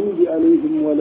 المغضوب عليهم ولا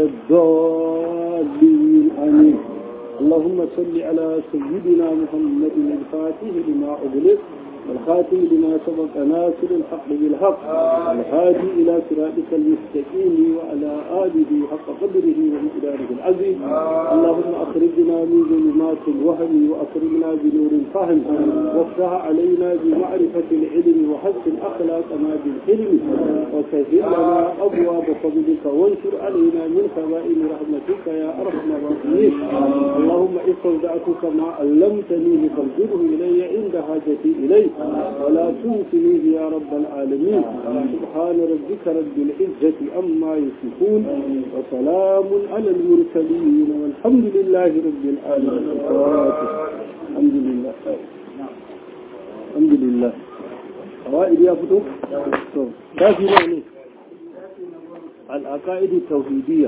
الضالين آمين اللهم صل على سيدنا محمد الفاتح لما أغلق والخاتم لما سبق ناصر الحق بالحق الهادي إلى صراطك المستقيم وعلى آله حق قدره ومقداره العظيم اللهم أخرجنا من ظلمات الوهم وأكرمنا بنور الفهم وافتح علينا بمعرفة العلم وحسن أخلاقنا بالحلم وسهل لنا أبواب فضلك وانشر علينا من خزائن رحمتك يا أرحم الراحمين اللهم استودعتك ما علمتني فارجده إلي عند حاجتي إليه ولا تنسنيه يا رب العالمين سبحان ربك رب العزة أما يصفون وسلام على المرسلين والحمد لله رب العالمين الحمد لله الحمد لله فوائد يا فتو كافي يعني العقائد التوحيدية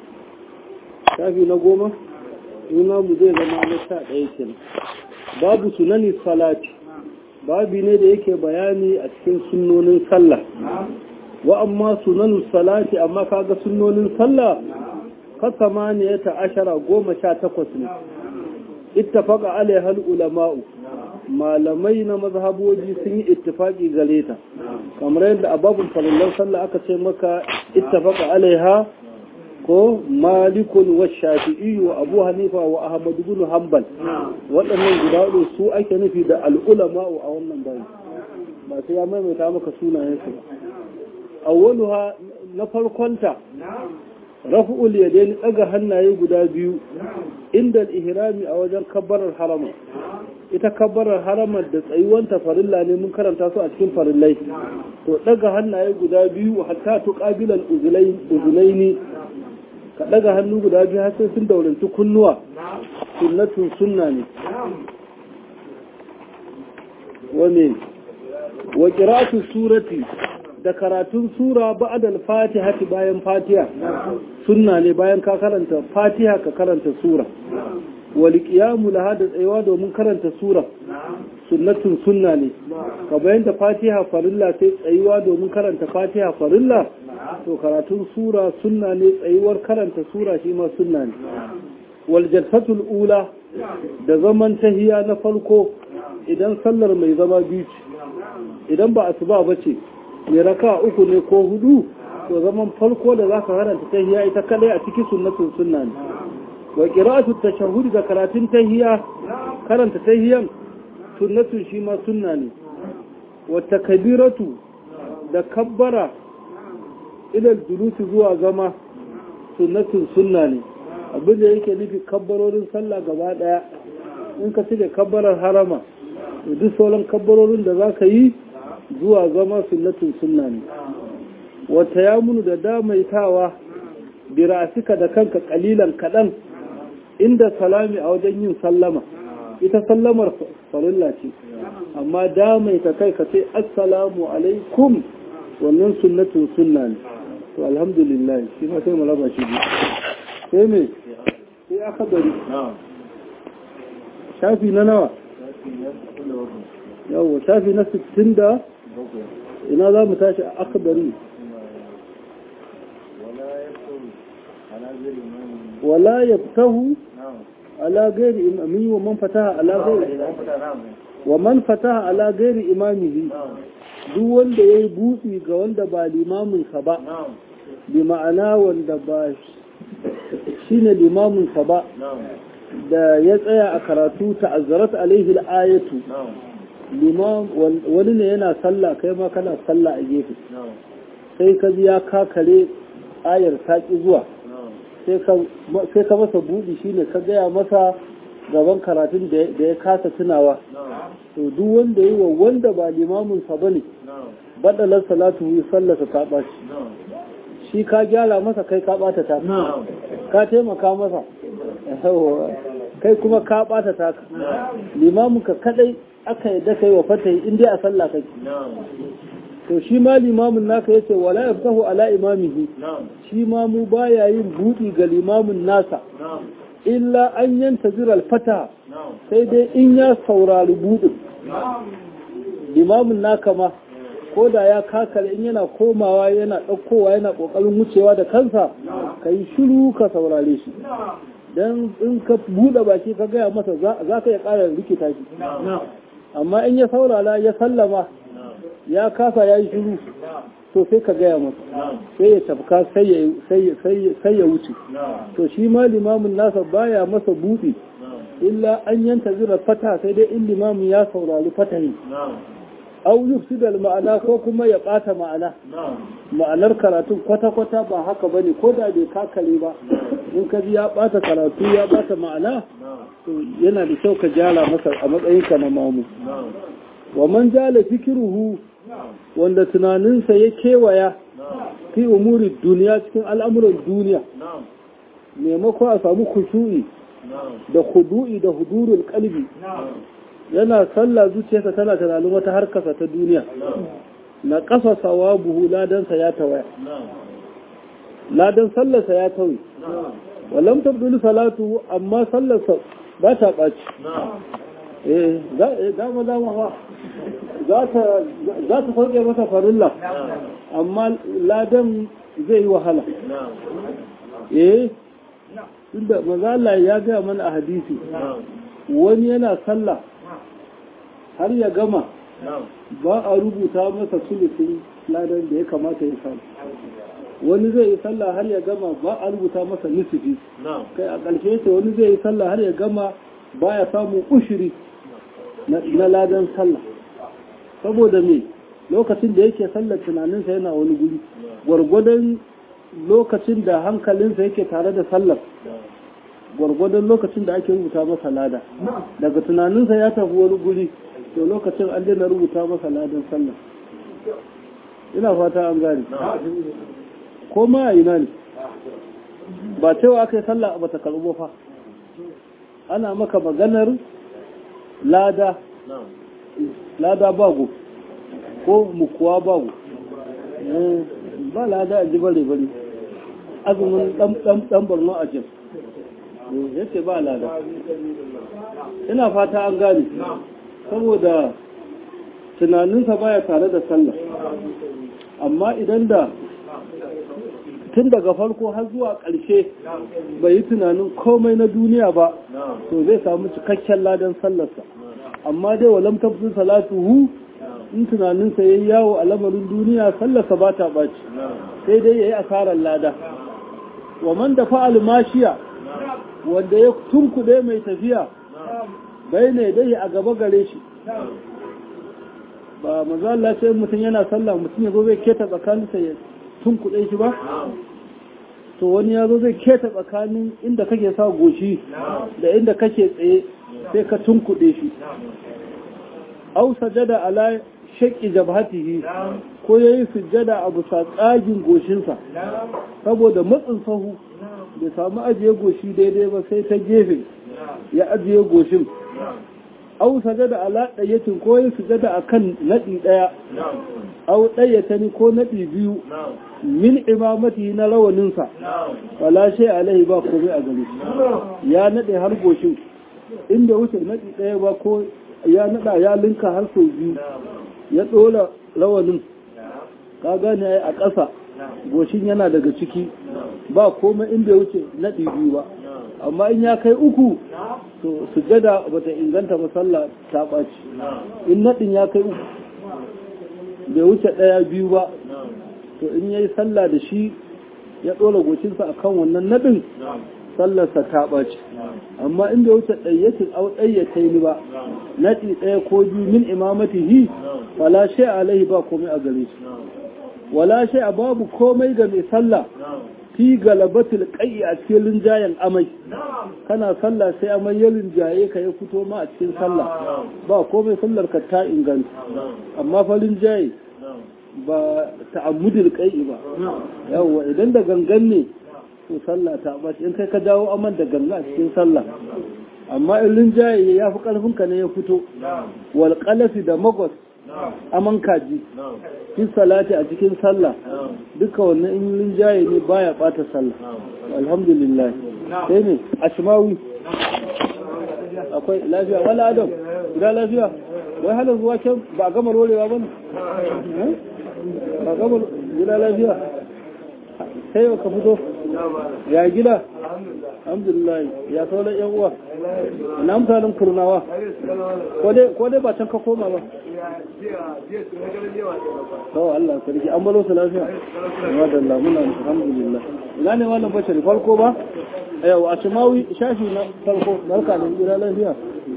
كافي نقوم هنا مدير ما نشاء ايكنا باب سنن الصلاه babi ne da yake bayani a cikin sunnonin sallah wa amma sunanu salati amma kaga sunnonin sallah ka ne ta ashara goma sha takwas ne ittafaqa alaihal ulama'u malamai na mazhaboji sun yi ittifaqi gare ta kamar yadda a babun farillan sallah aka ce maka ittafaqa alaiha ko malikun wa shafi'i wa abu hanifa wa ahmad ibn hanbal waɗannan guda uku su ake nufi da al'ulama a wannan bayi ba sai ya maimaita maka sunayen su ba awwaluha na farkonta raf'ul yadayn daga hannaye guda biyu inda ihrami a wajen kabbarar harama ita kabbarar haramar da tsayuwanta farilla ne mun karanta su a cikin farillai to daga hannaye guda biyu hatta tuqabilal uzulaini ka ɗaga hannu guda biyu har sai sun dauranci kunnuwa sunnatun sunna ne wane wa qira'atu surati da karatun sura ba'da al-fatiha bayan fatiha sunna ne bayan ka karanta fatiha ka karanta sura wal qiyamu laha da tsayawa domin karanta sura sunnatun sunna ne ka bayan da fatiha farilla sai tsayuwa domin karanta fatiha farilla to karatun sura sunna ne tsayuwar karanta sura shi ma sunna ne wal jalsatul ula da zaman tahiya na farko idan sallar mai zama biyu idan ba asuba bace mai raka uku ne ko hudu to zaman farko da zaka karanta tahiya ita kadai a cikin sunnatun sunna ne wa qira'atu tashahhud da karatun tahiya karanta tahiyan sunnatun shi ma sunna ne wa takbiratu da kabbara ilal julusi zuwa zama sunnatun sunna ne abin da yake nufi kabbarorin sallah gaba daya in ka cire kabbarar harama to duk sauran kabbarorin da za ka yi zuwa zama sunnatun sunna ne wata ya munu da damaitawa birasika da kanka kalilan kaɗan inda salami a wajen yin sallama ita sallamar farilla ce amma damaita kai ka ce assalamu alaikum wannan sunnatun sunna ne to alhamdulillah shi ma sai mu raba shi biyu sai me sai aka gari shafi na nawa yawo shafi na 60 da ina za mu tashi a aka gari wala yaftahu ala gairi imami wa man fataha ala gairi wa man fataha ala gairi imamihi duk wanda ya yi buɗi ga wanda ba limaminsa ba bi ma'ana wanda ba shi ne limaminsa ba da ya tsaya a karatu ta'azzarat alaihi ayatu wani ne yana sallah kai ma kana sallah a gefe sai ka ji ya kakare ayar taƙi zuwa sai ka masa buɗi shine ka gaya masa gaban karatun da ya kasa tunawa to duk wanda yi wa wanda ba limaminsa ba ne baɗalar salatu yi sallasa ta ɓaci shi ka gyara masa kai ka ɓata ta ka taimaka masa kai kuma ka ɓata ta limaminka kadai aka yadda kai wa fatahi in dai a sallah kake to shi ma limamin naka yace wala yaftahu ala imamihi shi ma mu baya yin buɗi ga limamin nasa illa an yanta ziral fata sai dai in ya saurari buɗin limamin naka ma ko da ya kakale in yana komawa yana ɗaukowa yana ƙoƙarin wucewa da kansa ka yi shiru ka saurare shi don in ka buɗe baki ka gaya masa za ka iya ƙara rikita shi amma in ya saurara ya sallama ya kasa ya yi shiru to sai ka gaya masa sai ya tafka sai ya wuce to shi ma limamin nasa baya masa buɗi illa an yanta zira fata sai dai in limamin ya saurari fatahi au yufsidal ma'ana ko kuma ya ɓata ma'ana ma'anar karatun kwata-kwata ba haka ba ne ko da bai kakale ba in ka ji ya ɓata karatu ya ɓata ma'ana to yana da kyau ka jala masa a matsayinka na mamu wa man jala fikiruhu wanda tunaninsa ya kewaya fi umuri duniya cikin al'amuran duniya maimako a samu kushu'i da hudu'i da hudurul kalbi yana sallah zuciyarsa tana tunanin wata harkarsa ta duniya na ƙasa sawa buhu ladansa ya tawaya ladan sallarsa ya tawi walam tabdulu salatu amma sallarsa ba ta ɓaci eh dama dama fa za ta sauke masa farilla amma ladan zai yi wahala eh tunda mazala ya gaya mana a hadisi wani yana sallah har ya gama ba a rubuta masa sulusin ladan da ya kamata ya samu wani zai yi sallah har ya gama ba a rubuta masa nisifi kai a ƙarshe ce wani zai yi sallah har ya gama ba ya samun ushiri na ladan sallah saboda me lokacin da yake sallar tunaninsa yana wani guri gwargwadon lokacin da hankalinsa yake tare da sallar gwargwadon lokacin da ake rubuta masa lada daga tunaninsa ya tafi wani guri to lokacin an daina rubuta masa ladan sallar ina fata an gane ko ma a ina ne ba cewa aka yi sallah ba ta karɓo fa ana maka maganar lada lada bago ko mukuwa bago ba lada a ji bare bare azumin dan barno a jin yake ba lada ina fata an gane saboda tunaninsa baya tare da sallah amma idan da tun daga farko har zuwa ƙarshe bai yi tunanin komai na duniya ba to zai samu cikakken ladan sallarsa amma dai walam tafsir salatuhu in tunaninsa yayi yawo a lamarin duniya sallarsa ba ta baci sai dai yayi asarar lada wa man da fa'al mashiya wanda ya tunkuɗe mai tafiya bai ne dai a gaba gare shi ba manzo Allah sai mutum yana sallah mutum ya zo zai keta tsakaninsa ya tunkuɗe shi ba to wani ya zo zai keta tsakanin inda kake sa goshi da inda kake tsaye sai ka tunkuɗe shi au sajada ala shaƙi jabhatihi ko ya yi sujjada a bisa tsagin goshinsa saboda matsin sahu bai samu ajiye goshi daidai ba sai ta gefe ya ajiye goshin au sajada ala ɗayyatin ko ya sujjada a kan naɗi ɗaya au ɗayyatani ko naɗi biyu min imamati na rawaninsa wala shay alaihi ba komai a gare ya naɗe har goshin inda wuce naɗi ɗaya ba ko ya naɗa ya linka har sau biyu ya ɗora rawanin ka gane a ƙasa goshin yana daga ciki ba komai inda ya wuce naɗi biyu ba amma in ya kai uku to sujada bata inganta ba sallah ta ɓaci in naɗin ya kai uku bai wuce ɗaya biyu ba to in yayi sallah da shi ya ɗora goshinsa akan wannan naɗin sallarsa ta ɓaci amma in bai wuce ɗayyatin au ɗayyatai ni ba naɗi ɗaya ko biyu min imamatihi wala shay alaihi ba komai a gare shi wala shay babu komai ga mai sallah fi galabatul qayyi a cikin linjayen amai kana sallah sai amai ya linjaye ka ya fito ma a cikin sallah ba komai sallar ka ta inganta amma fa linjaye ba ta'ammudul qayyi ba yawa idan da gangan ne to sallah ta bace in kai ka dawo aman da ganga a cikin sallah amma in linjaye ya fi karfin ka ne ya fito wal qalafi da magos aman kaji fi salati a cikin sallah duka wannan in linjaye ne baya bata sallah alhamdulillah sai ne ashmawi akwai lafiya wala adam ina lafiya wai halin zuwa can ba a gama rolewa ba ne ba gama gida lafiya sai ka fito ya gida alhamdulillah ya sauran yan uwa na mutanen kurnawa ko dai ba can ka koma ba kawai Allah sarki an balo su lafiya wa da Allah muna alhamdulillah ina ne wannan bashari farko ba yau a shimawi shafi na farko barka da gida lafiya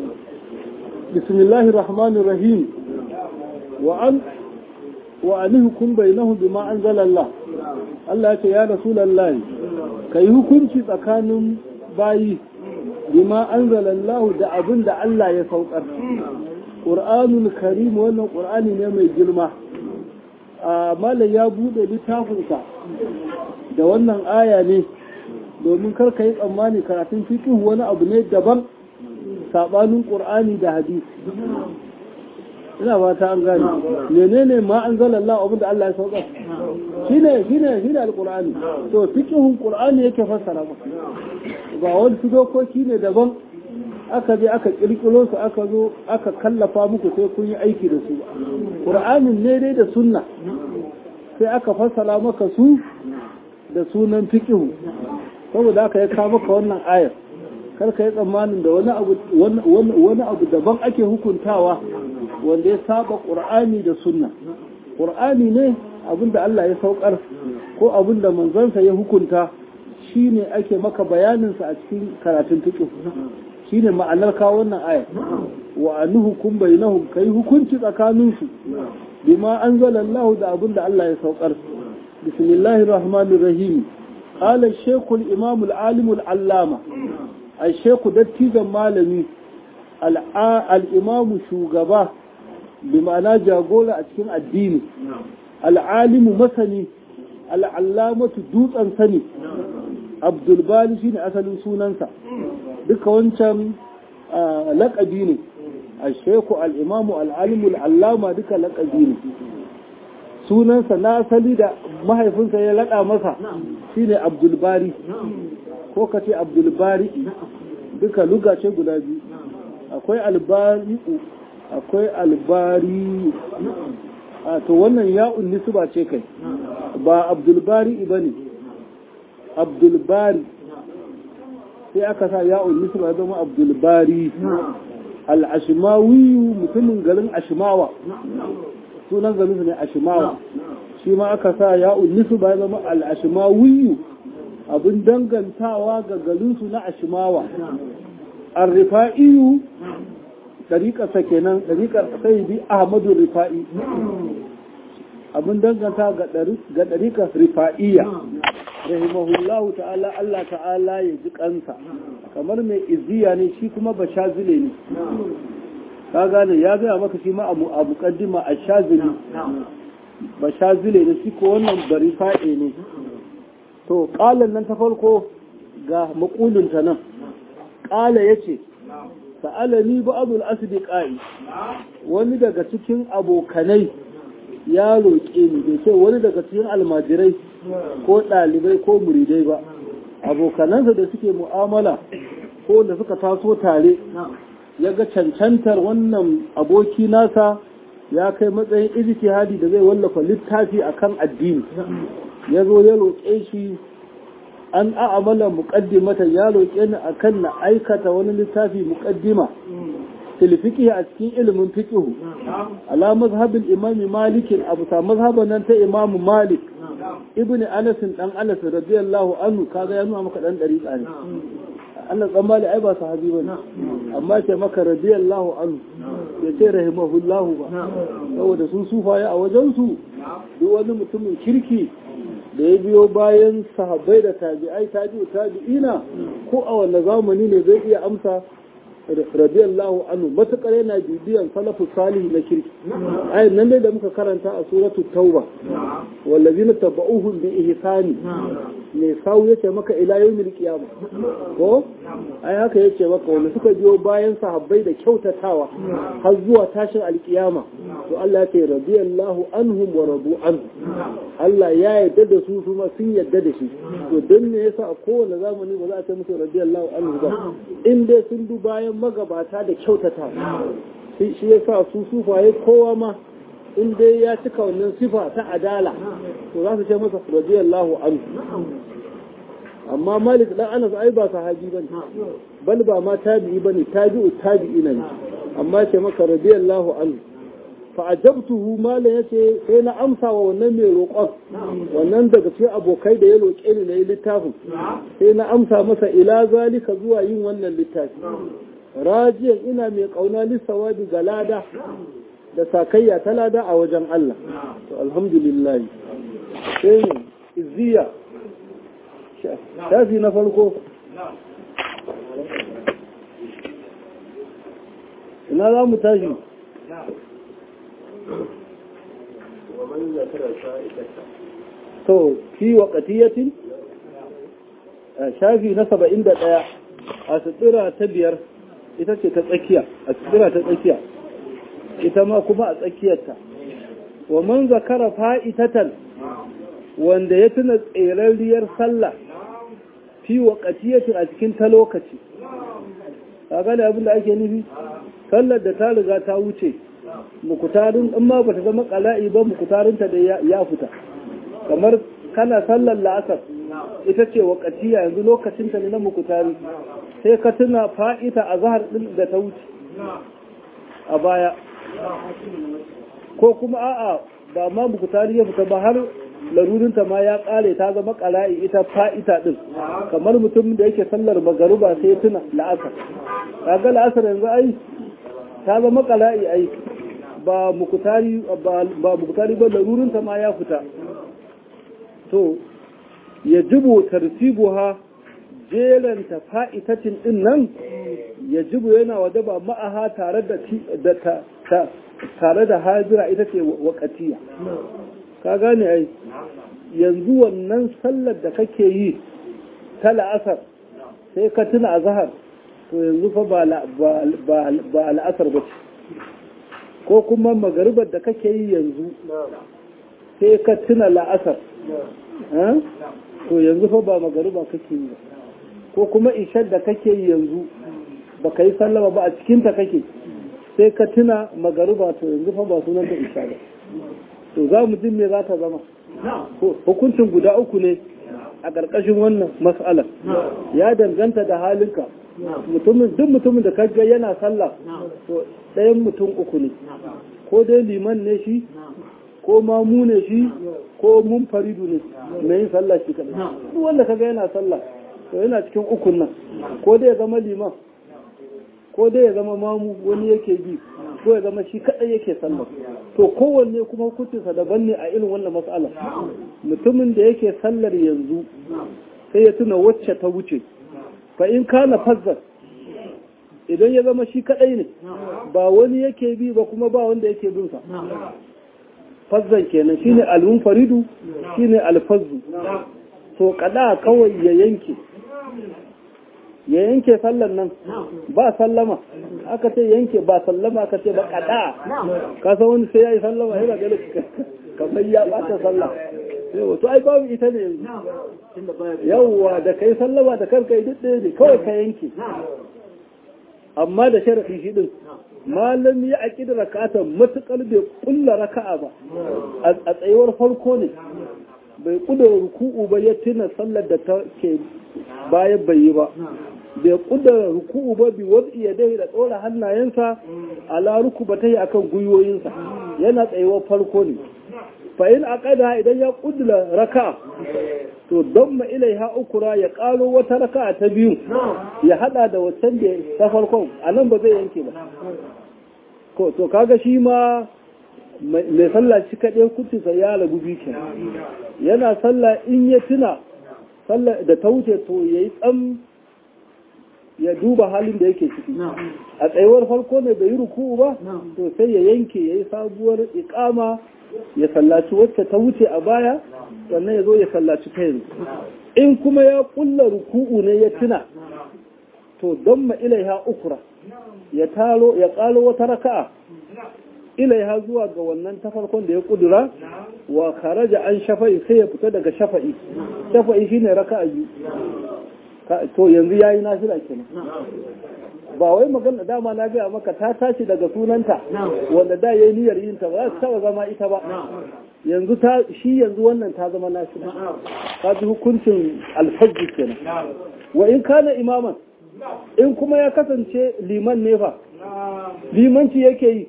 bismillahir rahmanir rahim wa an wa anihkum bainahum bima anzala Allah Allah ya ce ya rasulullahi kai hukunci tsakanin bayi bima anzala Allah da abin da Allah ya saukar Qur'anul Karim wannan Qur'ani ne mai girma a malam ya bude littafinsa da wannan aya ne domin kar ka yi tsammani karatun fiqh wani abu ne daban sabanin Qur'ani da hadisi ina ba ta an gane menene ma an zala Allah abin da Allah ya sauka shine shine shine alqur'ani to fiqhun qur'ani yake fassara maka ba wani su dokoki ne daban aka je aka kirkiro su aka zo aka kallafa muku sai kun yi aiki da su qur'anin ne dai da sunna sai aka fassara maka su da sunan fiqhu saboda aka ya kawo maka wannan ayar kar ka yi tsammanin da wani abu wani abu daban ake hukuntawa wanda ya saba ƙur'ani da sunna ƙur'ani ne abinda Allah ya saukar ko abinda manzansa ya hukunta shine ake maka bayaninsa a cikin karatun fiqh shine ma'anar kawo wannan aya wa anuhukum bainahum kai hukunci tsakanin su bima anzala Allah da abinda Allah ya saukar bismillahir rahmanir rahim qala shaykh al-imam al-alim al-allama al-shaykh dattijan malami al-imam shugaba bi ma'ana jagora a cikin addini al'alimu masani al'allamatu dutsen sani abdulbali shine asalin sunansa duka wancan laƙabi ne a sheku al'imamu al'alimu al'allama duka laƙabi ne sunansa na asali da mahaifinsa ya laɗa masa shine abdulbari ko ka ce abdulbari duka lugace guda biyu akwai albari'u akwai albari a to wannan ya'un nisba ce kai ba abdulbari ba ne abdulbari sai aka sa ya'un nisba ya zama abdulbari al'ashimawiyu mutumin garin ashimawa sunan garin ne ashimawa shi ma aka sa ya'un nisba ya zama al'ashimawiyu abin dangantawa ga garinsu na ashimawa arrifa'iyu ɗariƙarsa kenan ɗariƙar sayyidi ahmadu rifa'i abin danganta ga ɗariƙar rifa'iyya rahimahullahu ta'ala Allah ta'ala ya ji kansa kamar mai izziya ne shi kuma ba shazile ne ka gane ya gaya maka shi ma abu abu kaddima a shazili ba shazile ne shi ko wannan ba rifa'i ne to ƙalan nan ta farko ga maƙulinta nan ƙala ya ce sa'alani ba'adul asdiqai wani daga cikin abokanai ya roƙe ni bai ce wani daga cikin almajirai ko ɗalibai ko muridai ba abokanansa da suke mu'amala ko da suka taso tare ya ga cancantar wannan aboki nasa ya kai matsayin ijtihadi da zai wallafa littafi akan addini ya zo ya roƙe shi an a'amala muqaddimatan ya roƙe ni akan na aikata wani littafi muqaddima fil fiqh a cikin ilimin fiqh ala mazhabin imam malik abu ta mazhaban nan ta imam malik ibn anas dan anas radiyallahu anhu kaga ya nuna maka dan dariqa ne Allah dan mali ai ba sahabi bane amma ce maka radiyallahu anhu ya ce rahimahullahu ba saboda sun sufaye a wajen su duk wani mutumin kirki da ya biyo bayan sahabbai da tabi'ai tabi'u tabi'ina ko a wanne zamani ne zai iya amsa radiyallahu anhu matukar yana bibiyan salafu salihi na kirki ayin nan dai da muka karanta a suratu tauba wallazina tabauhum bi ihsani ne sawu yace maka ila yawmil qiyamah ko ai haka yace maka wanda suka biyo bayan sahabbai da kyautatawa har zuwa tashin alkiyama to Allah ya ce radiyallahu anhum wa radu anhu Allah ya yarda da su kuma sun yarda da shi to dan ne yasa a kowane zamani ba za a ce musu radiyallahu anhu ba in dai sun du bayan magabata da kyautata shi ya sa su sufaye kowa ma in dai ya cika wannan sifa ta adala to za su ce masa radiyallahu anhu amma malik dan anas ai ba sahabi bane bal ba ma tabi'i bane tabi'u tabi'ina ne amma ce maka radiyallahu anhu fa ajabtuhu mala yace sai na amsa wa wannan mai roƙon wannan daga cikin abokai da ya roƙe ni na yi littafin sai na amsa masa ila zalika zuwa yin wannan littafi rajiyan ina mai kauna lissawabi ga lada da sakayya ta lada a wajen Allah to alhamdulillah sai ne izziya shafi na farko ina za mu tashi to fi waƙatiyatin shafi na saba'in da ɗaya a sutura ta biyar ita ce ta tsakiya a sutura ta tsakiya ita ma kuma a tsakiyarta wa man zakara fa'itatan wanda ya tuna tserarriyar sallah fi waƙatiyatin a cikin ta lokaci a gane abin da ake nufi sallar da ta riga ta wuce mukutarin in ma bata zama kala'i ba mukutarinta da ya fita kamar kana sallar la'asar ita ce wakatiya yanzu lokacinta ne na mukutari sai ka tuna fa'ita a zahar ɗin da ta wuce a baya ko kuma a'a ba ma mukutari ya fita ba har larurinta ma ya ƙare ta zama kala'i ita fa'ita ɗin kamar mutum da yake sallar magaruba sai tuna la'asar kaga la'asar yanzu ai ta zama kala'i ai ba mukutari ba mukutari ba larurinta ma ya fita to ya jibo tartibuha jelanta fa'itacin din nan ya jibo yana waje ba ma'aha tare da tare da hajira ita ce wakatiya ka gane ai yanzu wannan sallar da kake yi ta la'asar sai ka tuna a zahar to yanzu fa ba la'asar ba ce ko kuma magaribar da kake yi yanzu sai ka tuna la'asar to yanzu fa ba magariba kake yi ko kuma ishar da kake yi yanzu ba ka yi sallama ba a cikinta kake sai ka tuna magariba to yanzu fa ba sunan da isha ba to za mu jin me za ta zama hukuncin guda uku ne a ƙarƙashin wannan mas'alar ya danganta da halinka mutumin duk mutumin da kaga yana sallah to ɗayan mutum uku ne ko dai liman ne shi ko mamu ne shi ko mun faridu ne mai yin sallah shi kaɗai duk wanda kaga yana sallah to yana cikin ukun nan ko dai ya zama liman ko dai ya zama mamu wani yake bi ko ya zama shi kaɗai yake sallah to kowanne kuma hukuncinsa daban ne a irin wannan matsala mutumin da yake sallar yanzu sai ya tuna wacce ta wuce fa in kana fazzar idan ya zama shi kadai ne ba wani yake bi ba kuma ba wanda yake bin sa fazzan kenan shine al-munfaridu shine al-fazzu to kada kawai ya yanke ya yanke sallan nan ba sallama aka ce yanke ba sallama aka ce ba kada ka san wani sai yayi sallama yana ga kamar ya bata sallah yawa to ai babu ita ne yanzu yawwa da kai sallama da kanka duk ɗaya ne kawai ka yanke amma da sharaɗi shi ɗin malam ya aƙi da rakata matuƙar bai ƙulla raka'a ba a tsayuwar farko ne bai ƙudura ruku'u ba ya tuna sallar da ta ke bayan bai yi ba bai ƙudura ruku'u ba bi wasu iya dai da ɗora hannayensa ala ruku ba ta yi akan gwiwoyinsa yana tsayuwar farko ne fa in aqada idan ya ƙudura raka'a to don ma ilaiha ukura ya ƙaro wata raka'a ta biyu ya hada da wancan da ta farkon a nan ba zai yanke ba ko to kaga shi ma mai sallah shi kaɗai kucinsa ya ragu biyu yana sallah in ya tuna sallah da ta wuce to ya yi tsam ya duba halin da yake ciki a tsayuwar farko ne bai yi ruku'u ba to sai ya yanke ya yi sabuwar ikama ya sallaci wacce ta wuce a baya sannan ya zo ya sallaci ta yanzu in kuma ya kulla ruku'u ne ya tuna to don ma ilaiha ukura ya taro ya kalo wata raka'a ilaiha zuwa ga wannan ta farkon da ya kudura wa kharaja an shafa'i sai ya fita daga shafa'i shafa'i shine raka'a biyu to yanzu yayi nafila kenan ba wai magana dama na gaya maka ta tashi daga sunanta wanda da yayi niyyar yin ta ba za ta taba zama ita ba yanzu ta shi yanzu wannan ta zama nafila ta ji hukuncin alfajji kenan wa in kana imaman in kuma ya kasance liman ne fa limanci yake yi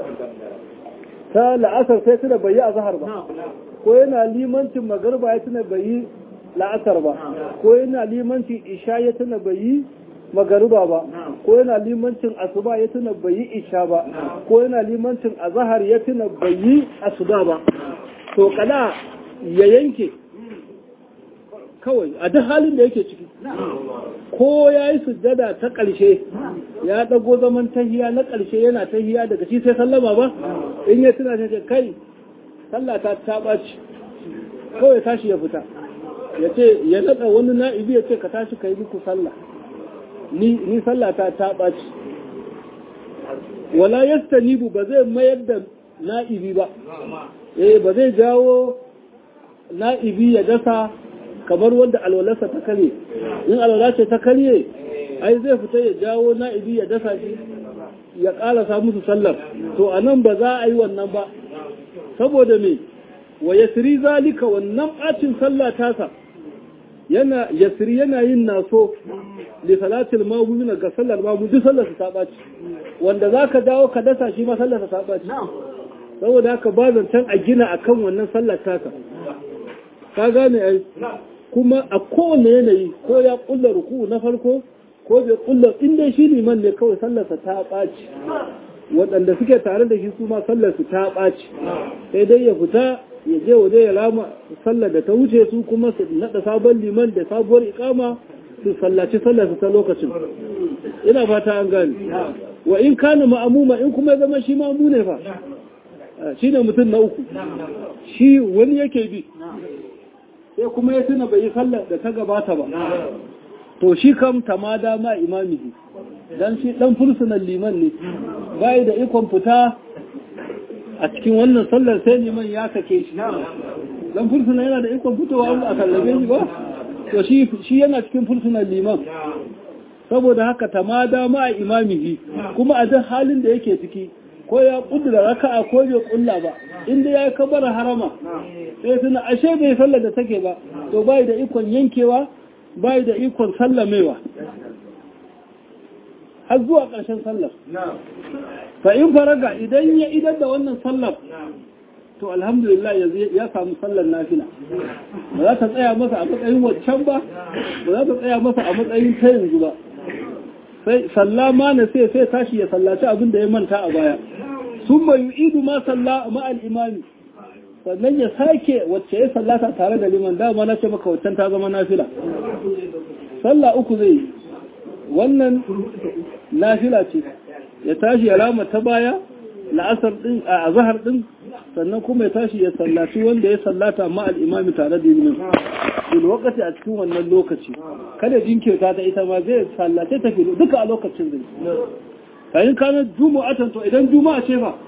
ta la'asar sai tuna bai yi a zahar ba ko yana limancin magarba ya tuna bai yi la'asar ba ko yana limancin isha ya tuna bai yi magariba ba ko yana limancin asuba ya tuna bai yi isha ba ko yana limancin azahar ya tuna bai yi asuba ba to kala ya yanke kawai a duk halin da yake ciki ko ya yi sujjada ta ƙarshe ya ɗago zaman tahiya na ƙarshe yana tahiya daga shi sai sallama ba in ya tuna ce kai sallah ta ta ɓaci kawai tashi ya fita ya ce ya naɗa wani na'ibi ya ce ka tashi ka yi muku sallah ni ni sallah ta ta ɓaci wala yastanibu ba zai mayar da na'ibi ba eh ba zai jawo na'ibi ya dasa kamar wanda alwalarsa ta karye in alwala ce ta karye ai zai fita ya jawo na'ibi ya dasa shi ya ƙarasa musu sallar to a nan ba za a yi wannan ba saboda me wa yasri zalika wannan ɓacin sallah tasa yana yasri yana yin naso li salatil magumina ga sallar mamu duk sallar ta ɓaci wanda za ka dawo ka dasa shi ma sallar ta ɓaci saboda haka ba zancen a gina akan wannan sallar taka ka gane ai kuma a kowane yanayi ko ya kulla ruku na farko ko bai kulla inda shi liman ne kawai sallarsa ta ɓaci waɗanda suke tare da shi su ma sallarsu ta ɓaci sai dai ya fita ya je waje ya rama sallar da ta wuce su kuma su naɗa sabon liman da sabuwar ikama su sallaci sallarsu ta lokacin ina fata an gane wa in kana ma'amuma in kuma ya zama shi ma'amu ne fa shi ne mutum na uku shi wani yake bi sai kuma ya tuna bai yi sallar da ta gabata ba to shi kam tamada ma imamihi dan shi dan fursunan liman ne bai da ikon fita a cikin wannan sallar sai liman ya sake shi dan fursuna yana da ikon fitowa a kallabe shi ba to shi shi yana cikin fursunan liman saboda haka tamada ma imamihi kuma a duk halin da yake ciki ko ya kudura raka'a ko bai kulla ba inda ya kabara harama sai tuna ashe bai sallar da take ba to bai da ikon yankewa bai da ikon sallamewa har zuwa ƙarshen sallar fa in faraga idan ya idar da wannan sallar to alhamdulillah ya samu sallar nafila ba za ta tsaya masa a matsayin waccan ba ba za ta tsaya masa a matsayin ta yanzu ba sai sallama na sai sai tashi ya sallaci abin da ya manta a baya sun mai yu'idu ma salla ma'al imami sannan ya sake wacce ya sallata tare da liman dama na ce maka waccan ta zama nafila sallah uku zai yi wannan nafila ce ya tashi ya rama ta baya la'asar din a azhar din sannan kuma ya tashi ya sallaci wanda ya sallata ma'al imami tare da liman bil wakati a cikin wannan lokaci kada jinkirta ta ita ma zai sallace ta filo duka a lokacin zai kayan kana juma'atan to idan juma'a ce fa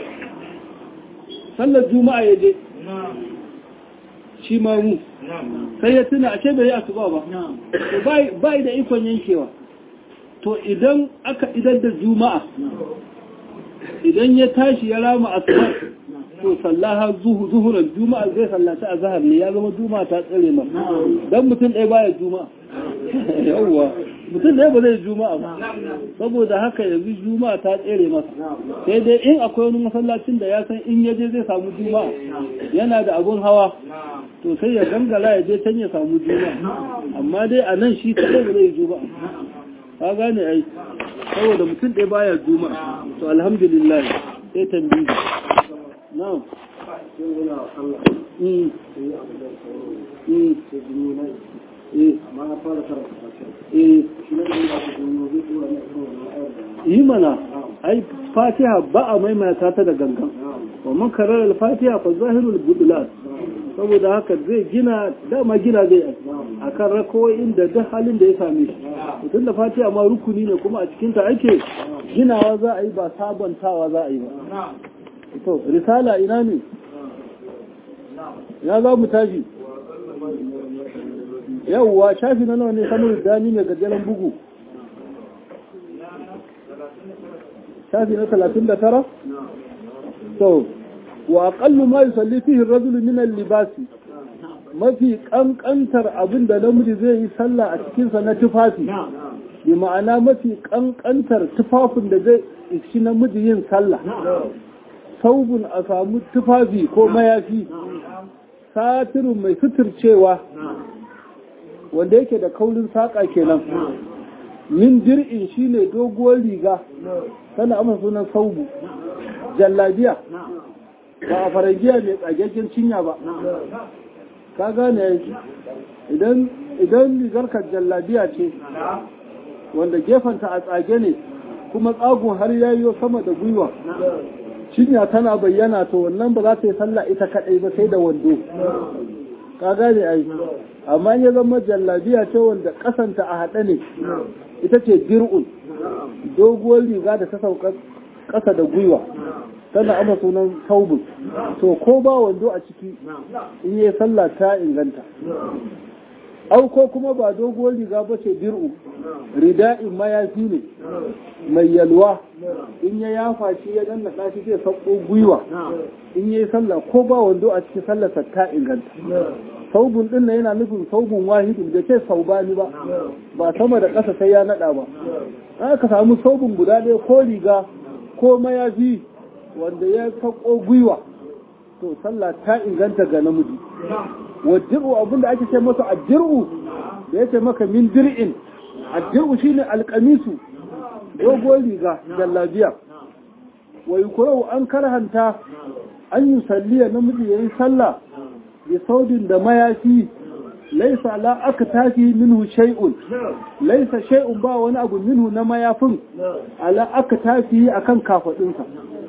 sallar juma'a ya je shi ma mu sai ya tuna a ce bai yi asuba ba to bai da ikon yankewa to idan aka idan da juma'a idan ya tashi ya rama asuba to sallaha zuhuran juma'a zai sallaci a zahar ne ya zama juma'a ta tsare ma dan mutum ɗaya baya juma'a yawwa mutum ɗaya ba zai juma'a ba saboda haka yanzu juma'a ta tsere masa sai dai in akwai wani masallacin da ya san in yaje zai samu juma'a yana da abun hawa to sai ya gangara ya je can ya samu juma'a amma dai a nan shi kaɗai ba zai juma'a ka gane ai saboda mutum ɗaya baya juma'a to alhamdulillah sai tambayi na'am yi mana ai fatiha ba a maimaita ta da gangan wa makarar al-fatiha fa zahirul budulat saboda haka zai gina dama gina zai a kan rakowoyin da duk halin da ya same shi tun da fatiha ma rukuni ne kuma a cikinta ake ginawa za a yi ba sabantawa za a yi ba to risala ina ne ya za mu tashi yauwa shafi na nawa ne samun dani mai gajeren bugu shafi na talatin da tara so wa aqallu ma yusalli fihi ar-rajulu min al-libasi mafi kankantar abin da namiji zai yi sallah a cikinsa na tufafi bi ma'ana mafi kankantar tufafin da zai ishi namiji yin sallah saubun a samu tufafi ko mayafi satirin mai suturcewa wanda yake da kaurin saƙa kenan min dir'in shine doguwar riga tana amma sunan saubu jallabiya ba a faragiya mai tsagaggen cinya ba ka gane idan idan rigarka jallabiya ce wanda gefenta a tsage ne kuma tsagun har yayo sama da gwiwa cinya tana bayyana to wannan ba za ta yi sallah ita kadai ba sai da wando ka gane ai amma ya zama jallabiya ce wanda kasanta a haɗe ne ita ce dir'un doguwar riga da ta sauka ƙasa da gwiwa tana ama sunan saubin to ko ba wando a ciki in yi sallah ta inganta au ko kuma ba doguwar riga ba ce dir'u rida'in mayafi ne mai yalwa in ya yafa shi ya danna shi zai sauko gwiwa in yi sallah ko ba wando a cikin sallarsa ta inganta saubun din nan yana nufin saubun wahidin da ce saubani ba ba sama da ƙasa sai ya naɗa ba aka samu saubun guda ɗaya ko riga ko mayafi wanda ya sako gwiwa to sallah ta inganta ga namiji wajiru abinda ake ce masa addiru da yace maka min dir'in addiru shine alqamisu dogon riga jallabiya wa yukrahu an karhanta an yi salliya namiji yayi sallah bi saudin da mayafi laisa la aka tafi minhu shay'un laisa shay'un ba wani abu minhu na mayafin ala aka tafi akan kafadinsa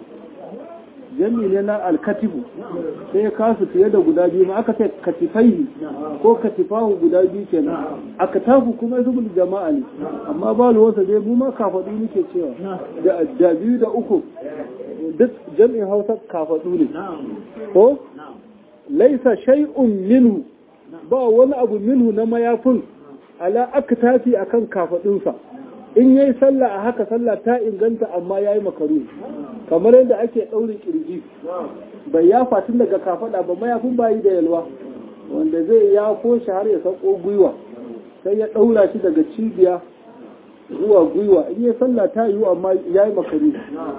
jami ne na alkatibu sai ya kasu fiye da guda biyu ma aka ce katifai ko katifahu guda biyu kenan aka tafu kuma zubul jama'a ne amma ba wasa dai mu ma kafadu muke cewa da biyu da uku duk jami'in hausa kafadu ne ko laisa shay'un minhu ba wani abu minhu na mayafin ala aka tafi akan kafadunsa in yayi sallah a haka sallah ta inganta amma yayi makaru kamar yadda ake ɗaurin kirji bai ya fatin daga kafada ba mayafin bayi da yalwa wanda zai ya shi har ya sako gwiwa sai ya ɗaura shi daga cibiya zuwa gwiwa in yi sallah ta yiwu amma yayi makaru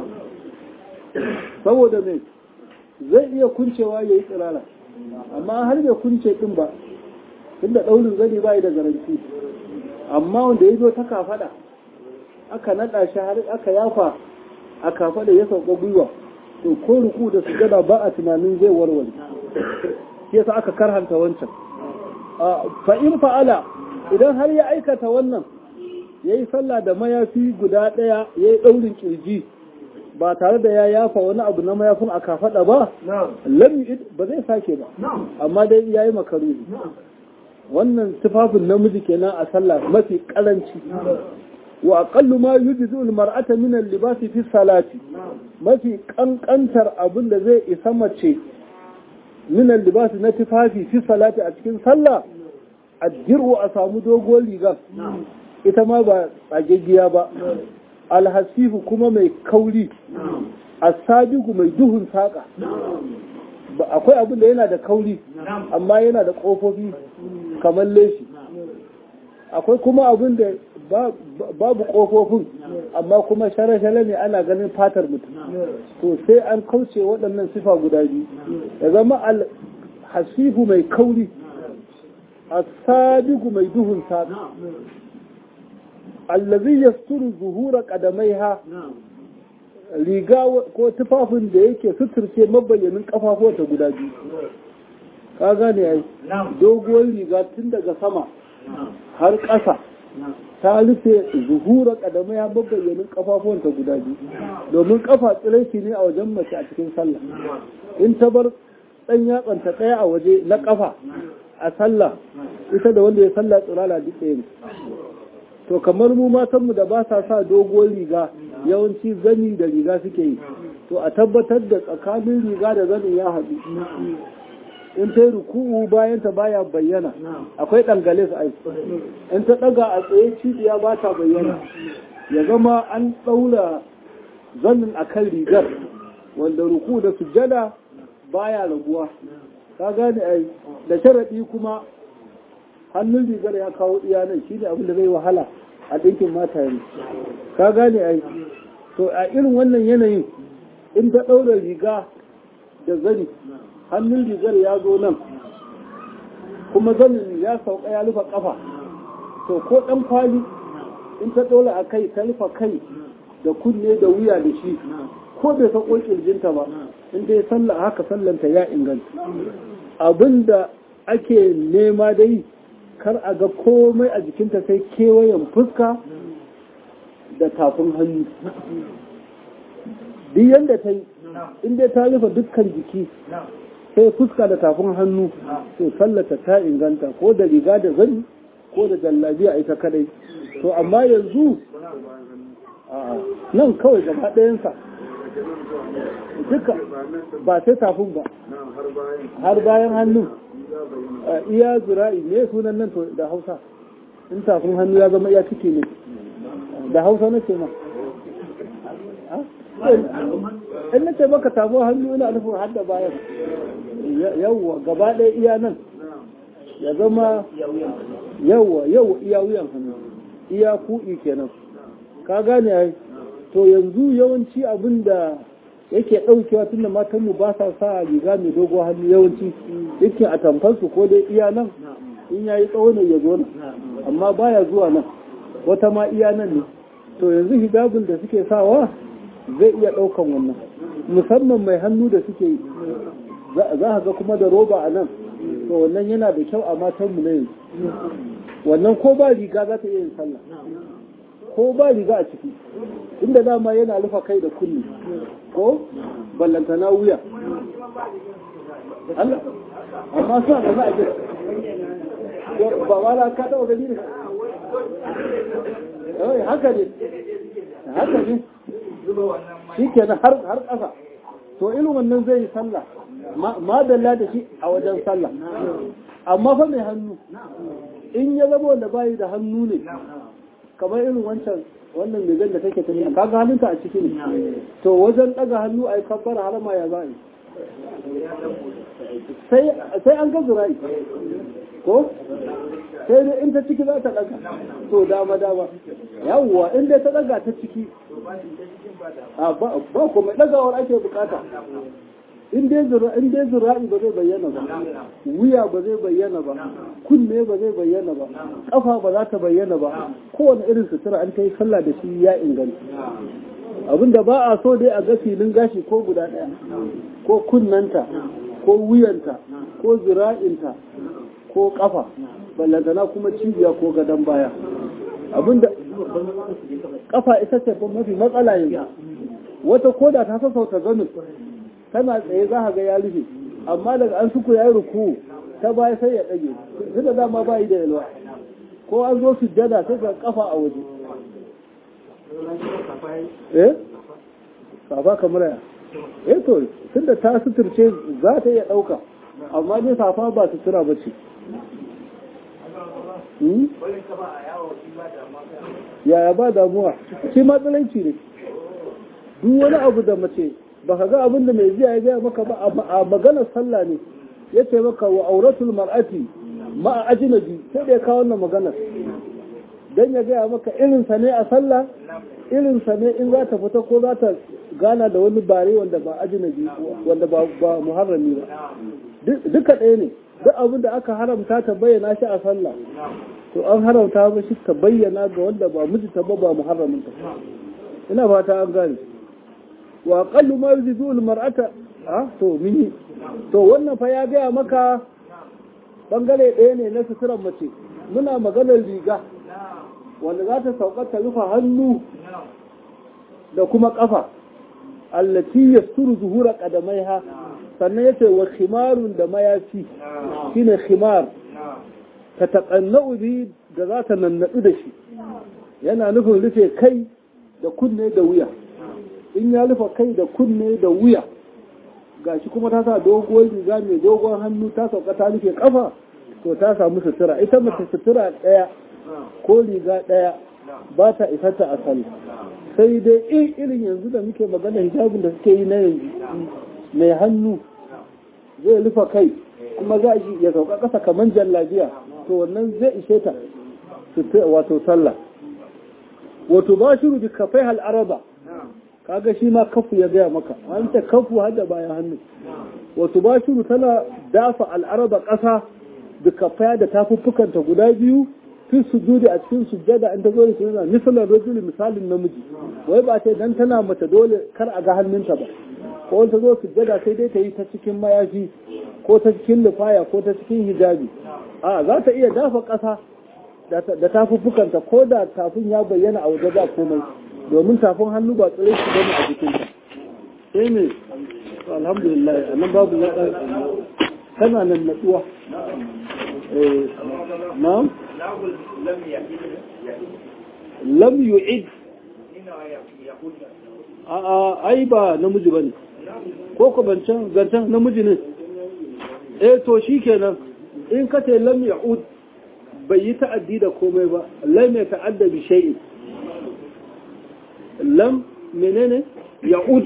saboda mai zai iya kuncewa ya yi tsirara amma har bai kunce ɗin ba tunda ɗaurin zani bayi da garanti amma wanda ya zo ta kafada aka naɗa shi har aka yafa a kafada ya sauka gwiwa to ko ruku da sujada ba a tunanin zai warware shi yasa aka karhanta wancan fa in fa'ala idan har ya aikata wannan yayi sallah da mayafi guda ɗaya yayi ɗaurin kirji ba tare da ya yafa wani abu na mayafin a kafada ba lam ba zai sake ba amma dai yayi makaruhi wannan tufafin namiji kenan a sallah mafi karanci wa aqallu ma yujzu al-mar'ata min al-libasi fi salati mafi kankantar abin da zai isa mace min al-libasi na tufafi fi salati a cikin sallah addiru a samu dogon riga ita ma ba tsageggiya ba alhasifu kuma mai kauri asabigu mai duhun saka akwai abin da yana da kauri amma yana da ƙofofi kamar leshi akwai kuma abin da babu ƙofofin amma kuma shara-shara ne ana ganin fatar mutum to sai an kauce waɗannan sifa guda biyu ya zama hasifu mai kauri asabigu mai duhun saka allazi yasturu zuhura qadamaiha riga ko tufafin da yake suturce mabayyanin kafafuwanta guda biyu ka gane yayi doguwar riga tun daga sama har ƙasa ta rufe zuhura kadamai ya mabayyanin kafafuwanta guda biyu domin kafa tsiraici ne a wajen mace a cikin sallah in ta bar ɗan yatsanta ɗaya a waje na kafa a sallah ita da wanda ya sallah tsirala duk ɗaya ne to kamar mu matanmu da ba sa sa doguwar riga yawanci zani da riga suke yi to a tabbatar da tsakanin riga da zanin ya haɗu in ta yi ruku'u bayan ta baya bayyana akwai ɗangale su aiki in ta ɗaga a tsaye cibiya ba ta bayyana ya zama an ɗaura zannin akan rigar wanda ruku da sujjada baya raguwa ka gane ai da sharaɗi kuma hannun rigar ya kawo iyanan shi ne abin da zai wahala a ɗinkin mata yanzu ka gane ai to a irin wannan yanayin in ta ɗaura riga da zani hannun rigar ya zo nan kuma zanin ya sauka ya rufe ƙafa to ko ɗan kwali in ta ɗora a kai ta rufe kai da kunne da wuya da shi ko bai sako kirjinta ba in dai sallah haka sallanta ya inganta abinda ake nema dai kar a ga komai a jikinta sai kewayen fuska da tafin hannu duk yadda ta yi in dai ta rufe dukkan jiki sai fuska da tafin hannu to sallata ta inganta ko da riga da zani ko da jallabiya ita kadai to amma yanzu nan kawai gaba ɗayansa duka ba sai tafin ba har bayan hannu iya zura'i ne sunan nan to da hausa in tafin hannu ya zama iya ciki ne da hausa na ce ma in na ce maka tafin hannu ina nufin har da bayan yawwa gaba ɗaya iya nan ya zama yawwa yawwa iya wuyan hannu iya ku'i kenan ka gane ai to yanzu yawanci abin da yake ɗaukewa tunda matanmu ba sa sa riga mai dogo hannu yawanci yake a tamfarsu ko dai iya nan in yayi tsawo ne ya zo nan amma baya zuwa nan wata ma iya nan ne to yanzu hijabin da suke sawa zai iya ɗaukan wannan musamman mai hannu da suke yi za a ga kuma da roba a nan to wannan yana da kyau a matanmu na yanzu wannan ko ba riga za ta iya yin sallah ko ba riga a ciki inda dama yana rufa kai da kulli ko ballantana wuya Allah amma suna da za a jira ba wala ka taɓa gani ne yawai haka ne haka ne shi kenan har ƙasa to irin wannan zai yi sallah ma dalla da shi a wajen sallah amma fa mai hannu in ya zama wanda bayi da hannu ne kamar irin wancan wannan mai da take tafiya kaga hannunta a ciki ne to wajen daga hannu a yi kabbar harama ya za'a sai an ga zurai ko sai dai in ta ciki za ta daga to dama dama yawwa in dai ta daga ta ciki ba kuma dagawar ake bukata in dai zura'i ba zai bayyana ba wuya ba zai bayyana ba kunne ba zai bayyana ba kafa ba za ta bayyana ba kowane irin sutura an ta yi sallah da shi ya inganta abinda ba a so dai a ga filin gashi ko guda ɗaya ko kunnanta ko wuyanta ko zira'inta ko kafa ballantana kuma cibiya ko gadon baya abinda kafa ita ce mafi matsala yanzu wata koda ta sassauta zanin tana tsaye za a ga ya rufe amma daga an suku ya yi ruku ta baya sai ya ɗage su da dama bayi da yalwa ko an zo sujjada sai ga kafa a waje eh safa kamar ya eh to tunda ta suturce za ta iya ɗauka amma dai safa ba sutura ba ce yaya ba damuwa shi matsalanci ne duk wani abu da mace ba ka ga abin da mai ziya ya gaya maka ba a maganar sallah ne ya ce maka wa auratul mar'ati ma a ajinabi sai da ya kawo wannan maganar don ya gaya maka irinsa ne a sallah irinsa ne in za ta fita ko za ta gana da wani bare wanda ba ajinabi wanda ba muharrami ba duka ɗaya ne duk abin da aka haramta ta bayyana shi a sallah to an haramta ba shi ta bayyana ga wanda ba mijinta ba ba muharramin ta ina fata an gane wa qallu ma yuzidu al mar'ata ah to mini to wannan fa ya gaya maka bangare ɗaya ne na suturar mace muna maganar riga wanda za ta sauka ta rufe hannu da kuma kafa allati yasturu zuhura qadamaiha sannan yace wa khimarun da mayafi shine khimar ta taqannau bi da za ta nannadu da shi yana nufin rufe kai da kunne da wuya in ya rufe kai da kunne da wuya gashi kuma ta sa doguwar riga mai dogon hannu ta sauka ta rufe kafa to ta samu sutura ita mace sutura ɗaya ko riga ɗaya ba ta isarta a sallah sai dai in irin yanzu da muke magana hijabin da suke yi na yanzu mai hannu zai rufa kai kuma za shi ya sauka ƙasa kamar jallabiya to wannan zai ishe ta wato sallah wato ba shi rubi kafai al'araba kaga shi ma kafu ya gaya maka an ta kafu har da bayan hannu wato ba shi tana dafa al'araba ƙasa da kafaya da tafuffukanta guda biyu fi sujudi a cikin sujjada in ta zo da sujjada misalan rajuli misalin namiji wai ba ta dan tana mata dole kar a ga hannunta ba ko ta zo sujjada sai dai ta yi ta cikin mayafi ko ta cikin lufaya ko ta cikin hijabi a za ta iya dafa ƙasa da tafuffukanta ko da tafin ya bayyana a waje ba komai domin tafin hannu ba tsire shi bane a jikinta sai ne alhamdulillah a nan babu ya ɗan tana nan natsuwa na'am lam yu'id a a ai ba namiji bane ko ko bancan gancan namiji ne eh to shikenan in ka ce lam ya'ud bai yi ta'addi da komai ba lam ya ta'adda bi shay'in lam menene ya'ud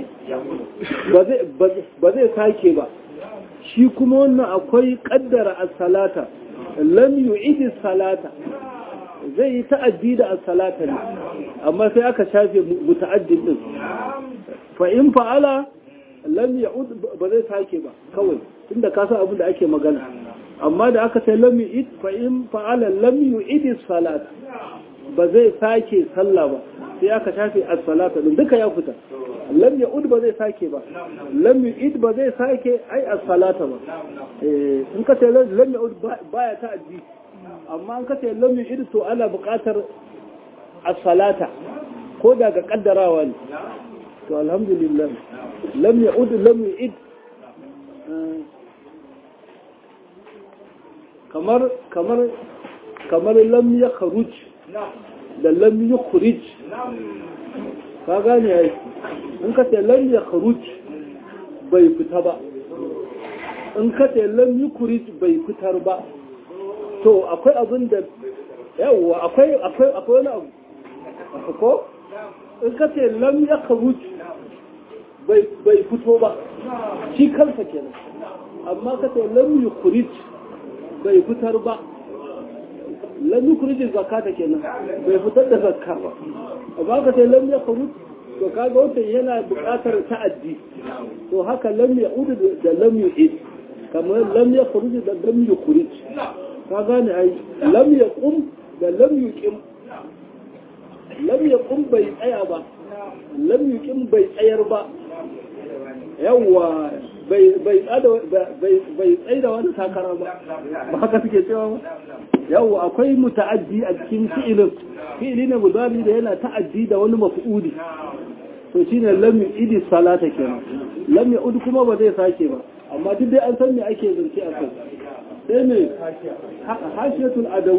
ba zai sake ba shi kuma wannan akwai kaddara as-salata lam yu'idi salata zai yi ta'addi da as-salata ne amma sai aka shafe muta'addin din fa in fa'ala lam ya'ud ba zai sake ba kawai tunda ka san abin da ake magana amma da aka sai lam yu'id fa in fa'ala lam yu'idi salata ba zai sake sallah ba sai aka shafe as-salata din duka ya fita lam ya'ud ba zai sake ba lam yu'id ba zai sake ai as-salata ba eh in ka ce lam ya'ud baya ta'addi amma in ka ce lam yu'id to ana buƙatar as-salata ko daga kaddarawa ne to alhamdulillah lam ya'ud lam yu'id kamar kamar kamar lam ya kharuj da lam ya khuruj ka gane ai in ka ce lam ya kharuj bai fita ba in ka ce lam ya khuruj bai fitar ba to akwai abin da yawwa akwai akwai akwai wani abu ko in ka ce lam ya kharuj bai bai fito ba shi kansa kenan amma ka ce lam ya khuruj bai fitar ba lam yukhrijul zakata kenan bai fitar da zakka ba amma ka sai lam yakhruj to kaga wannan yana buƙatar ta'addi to haka lam ya'ud da lam yu'id kamar lam yakhruj da lam yukhrij ka gane ai lam yaqum da lam yuqim lam yaqum bai tsaya ba lam yuqim bai tsayar ba yawwa bai tsaye da wani takara ba ba haka suke cewa ba yau akwai muta'addi a cikin fi'ilin fi'ili ne mudari da yana ta'addi da wani mafi'uli to shine lam idi salata kenan lam ya'ud kuma ba zai sake ba amma duk dai an san me ake zance a kai sai ne hashiyatul adaw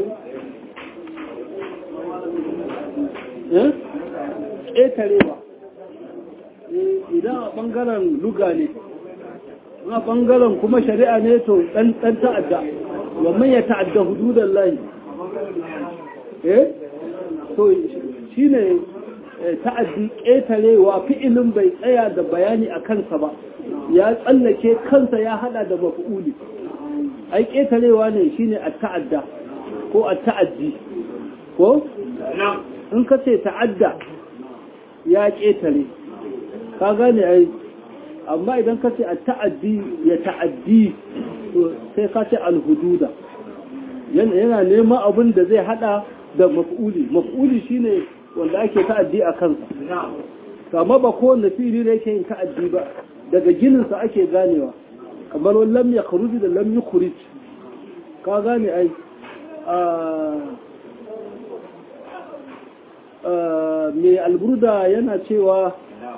eh ƙetarewa idan a ɓangaren luga ne a ɓangaren kuma shari'a ne to ɗan ta'adda wannan ya ta'adda hududan layi eh to shi ne ta'addi ƙetarewa fi'ilin bai tsaya da bayani a kansa ba ya tsallake kansa ya hada da mafi'uli ai ƙetarewa ne shine a ta'adda ko a ta'addi ko in ka ce ta'adda ya ƙetare ka gane ai amma idan ka ce a ta'addi ya ta'addi sai ka ce alhududa yana neman abin da zai hada da maf'uli maf'uli shine wanda ake ta'addi a kansa kama ba kowanne fili da yake yin ta'addi ba daga gininsa ake ganewa kamar wani lam ya kharuji da lam yukhrij ka gane ai mai alburda yana cewa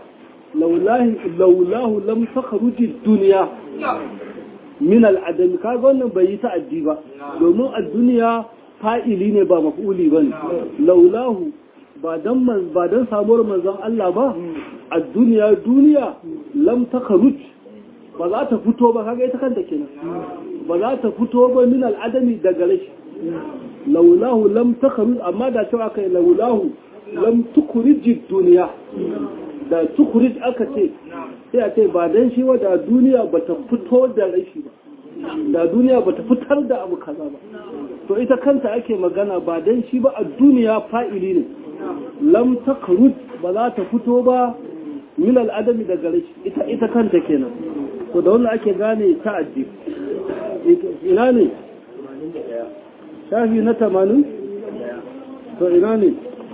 laulahu lam takharuji duniya min al'adam kaga wannan bai yi ta'addi ba domin a duniya fa'ili ne ba maf'uli bane laulahu ba dan man ba dan samuwar manzon Allah ba a duniya duniya lam takharuj ba za ta fito ba kaga ita kanta kenan ba za ta fito ba min al'adami daga rashi laulahu lam takharuj amma da cewa kai laulahu lam tukuriji duniya da tukurij aka ce sai a ce ba dan shi da duniya ba ta fito da rashi ba da duniya ba ta fitar da abu kaza ba to ita kanta ake magana ba dan shi ba a duniya fa'ili ne lam takruj ba za ta fito ba min al'adami daga rashi ita ita kanta kenan to da wannan ake gane ta'addi ina ne shafi na tamanin to ina ne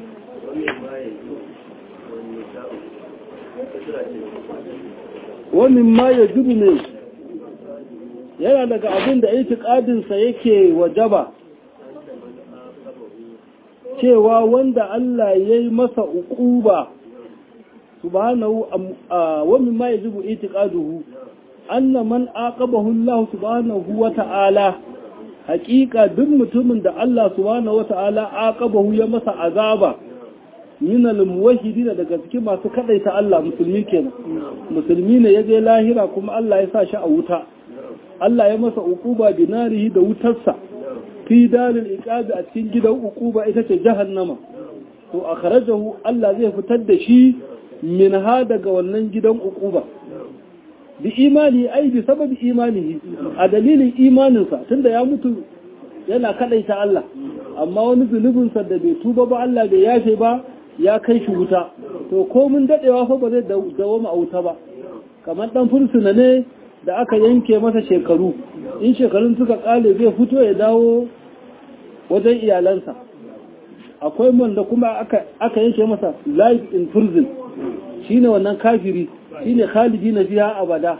wannan ma ya jubi ne yana daga abin da itikadinsa yake wajaba cewa wanda Allah ya yi masa uquba subhanahu wa mimma yajibu itiqaduhu anna man aqabahu Allah subhanahu wa ta'ala haqiqa duk mutumin da Allah subhanahu wa ta'ala aqabahu ya masa azaba min al-muwahhidin daga cikin masu kadaita Allah musulmi kenan musulmi ne yaje lahira kuma Allah ya sa shi a wuta Allah ya masa uquba binarihi da wutarsa fi dalil iqabi a cikin gidan uquba ita ce jahannama to akhrajahu Allah zai fitar da shi min ha daga wannan gidan uquba bi imani ai bi sababi imanihi a dalilin imaninsa tunda ya mutu yana kadaita Allah amma wani zunubinsa da bai tuba ba Allah bai yafe ba ya kai shi wuta to ko mun dadewa fa ba zai dawo a wuta ba kamar dan fursuna ne da aka yanke masa shekaru in shekarun suka kale zai fito ya dawo wajen iyalansa akwai wanda kuma aka yanke masa life in prison shine wannan kafiri shine khalidi na fiha abada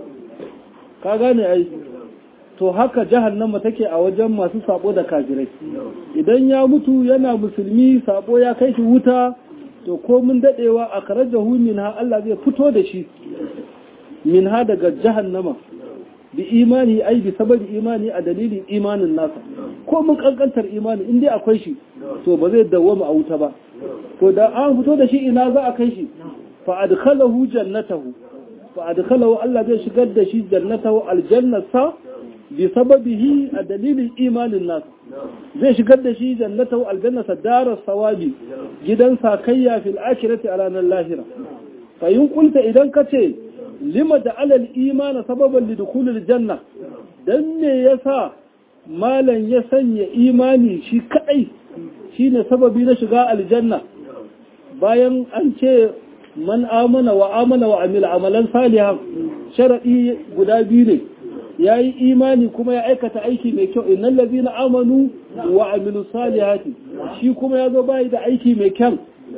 ka gane ai to haka jahannama take a wajen masu sabo da kafirai idan ya mutu yana musulmi sabo ya kai shi wuta to ko mun dadewa a karajahu minha Allah zai fito da shi minha daga jahannama bi imani ai bi sababi imani a dalilin imanin nasa ko mun kankantar imani in dai akwai shi to ba zai dawwama a wuta ba to da an fito da shi ina za a kai shi fa adkhalahu jannatahu fa adkhalahu Allah zai shigar da shi jannatahu aljannata bi sababihi a dalilin imanin nasa zai shigar da shi jannatahu aljannata darar sawabi gidan sakayya fil akhirati a ranar lahira fa yin kulta idan ka ce lima da alal imana sababan lidukulul janna dan me yasa malan ya sanya imani shi kadai shine sababi na shiga aljanna bayan an ce man amana wa amana wa amila amalan salihan sharadi guda biyu ne yayi imani kuma ya aikata aiki mai kyau innal ladina amanu wa amilu salihati shi kuma yazo bai da aiki mai kyau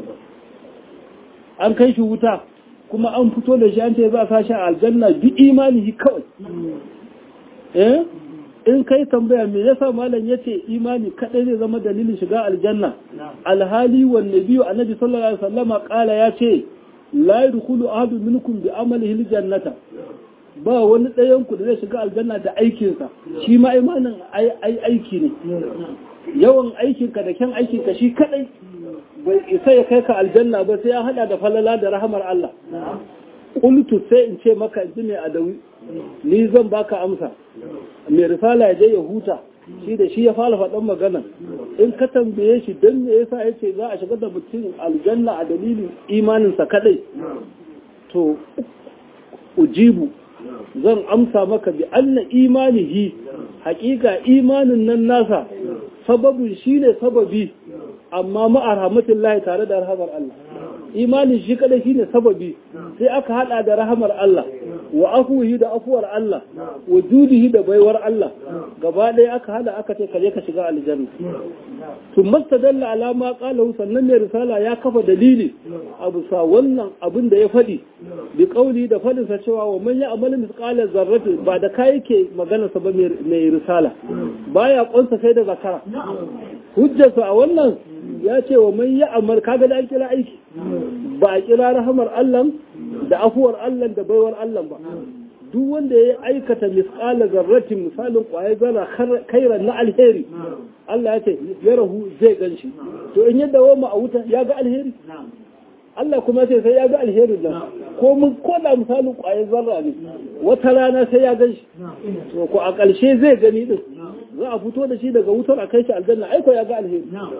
an kai shi wuta kuma an fito da shi an ce za a sashi a aljanna bi imanihi kawai eh in kai tambaya me yasa malam yace imani kadai zai zama dalilin shiga aljanna alhali wan nabiyyu annabi sallallahu alaihi wasallama kala yace la yadkhulu ahadun minkum bi amalihi aljannata ba wani ɗayan ku da zai shiga aljanna da aikinsa shi ma imanin ai aiki ne yawan aikinka da kyan aikinka shi kadai bai isa ya kai ka aljanna ba sai ya hada da falala da rahamar Allah qultu sai in ce maka in mai adawi ni zan baka amsa mai risala ya je ya huta shi da shi ya fara faɗan magana in ka tambaye shi don me yasa ya ce za a shiga da mutum aljanna a dalilin imaninsa kadai to ujibu zan amsa maka bi anna imanihi haƙiƙa imanin nan nasa sababin shine sababi amma ma'ar rahmatullahi tare da rahamar Allah imanin shi kadai shine sababi sai aka hada da rahamar Allah wa afuhi da afuwar Allah wa judihi da baiwar Allah gaba ɗaya aka hada aka ce kaje ka shiga aljanna tun mastadalla alama qalahu sannan mai risala ya kafa dalili abu sa wannan abin da ya faɗi bi kauli da fadin sa cewa wa man ya'mal mithqala zarrati ba da kai yake magana sa ba mai risala baya konsa sai da zakara hujjarsa a wannan ya ce wa man ya'mal kaga da an kira aiki ba a kira rahamar Allah da afuwar Allah da baiwar Allah ba duk wanda ya aikata misqala zarratin misalin kwaye zara kairan na alheri Allah ya ce ya rahu zai ganshi to in yadda wa a wuta ya ga alheri Allah kuma sai sai ya ga alherin nan ko mun koda misalin kwaye zarra ne wata rana sai ya ganshi to ko a ƙarshe zai gani din za a fito da shi daga wutar a kai shi aljanna aiko ya ga alheri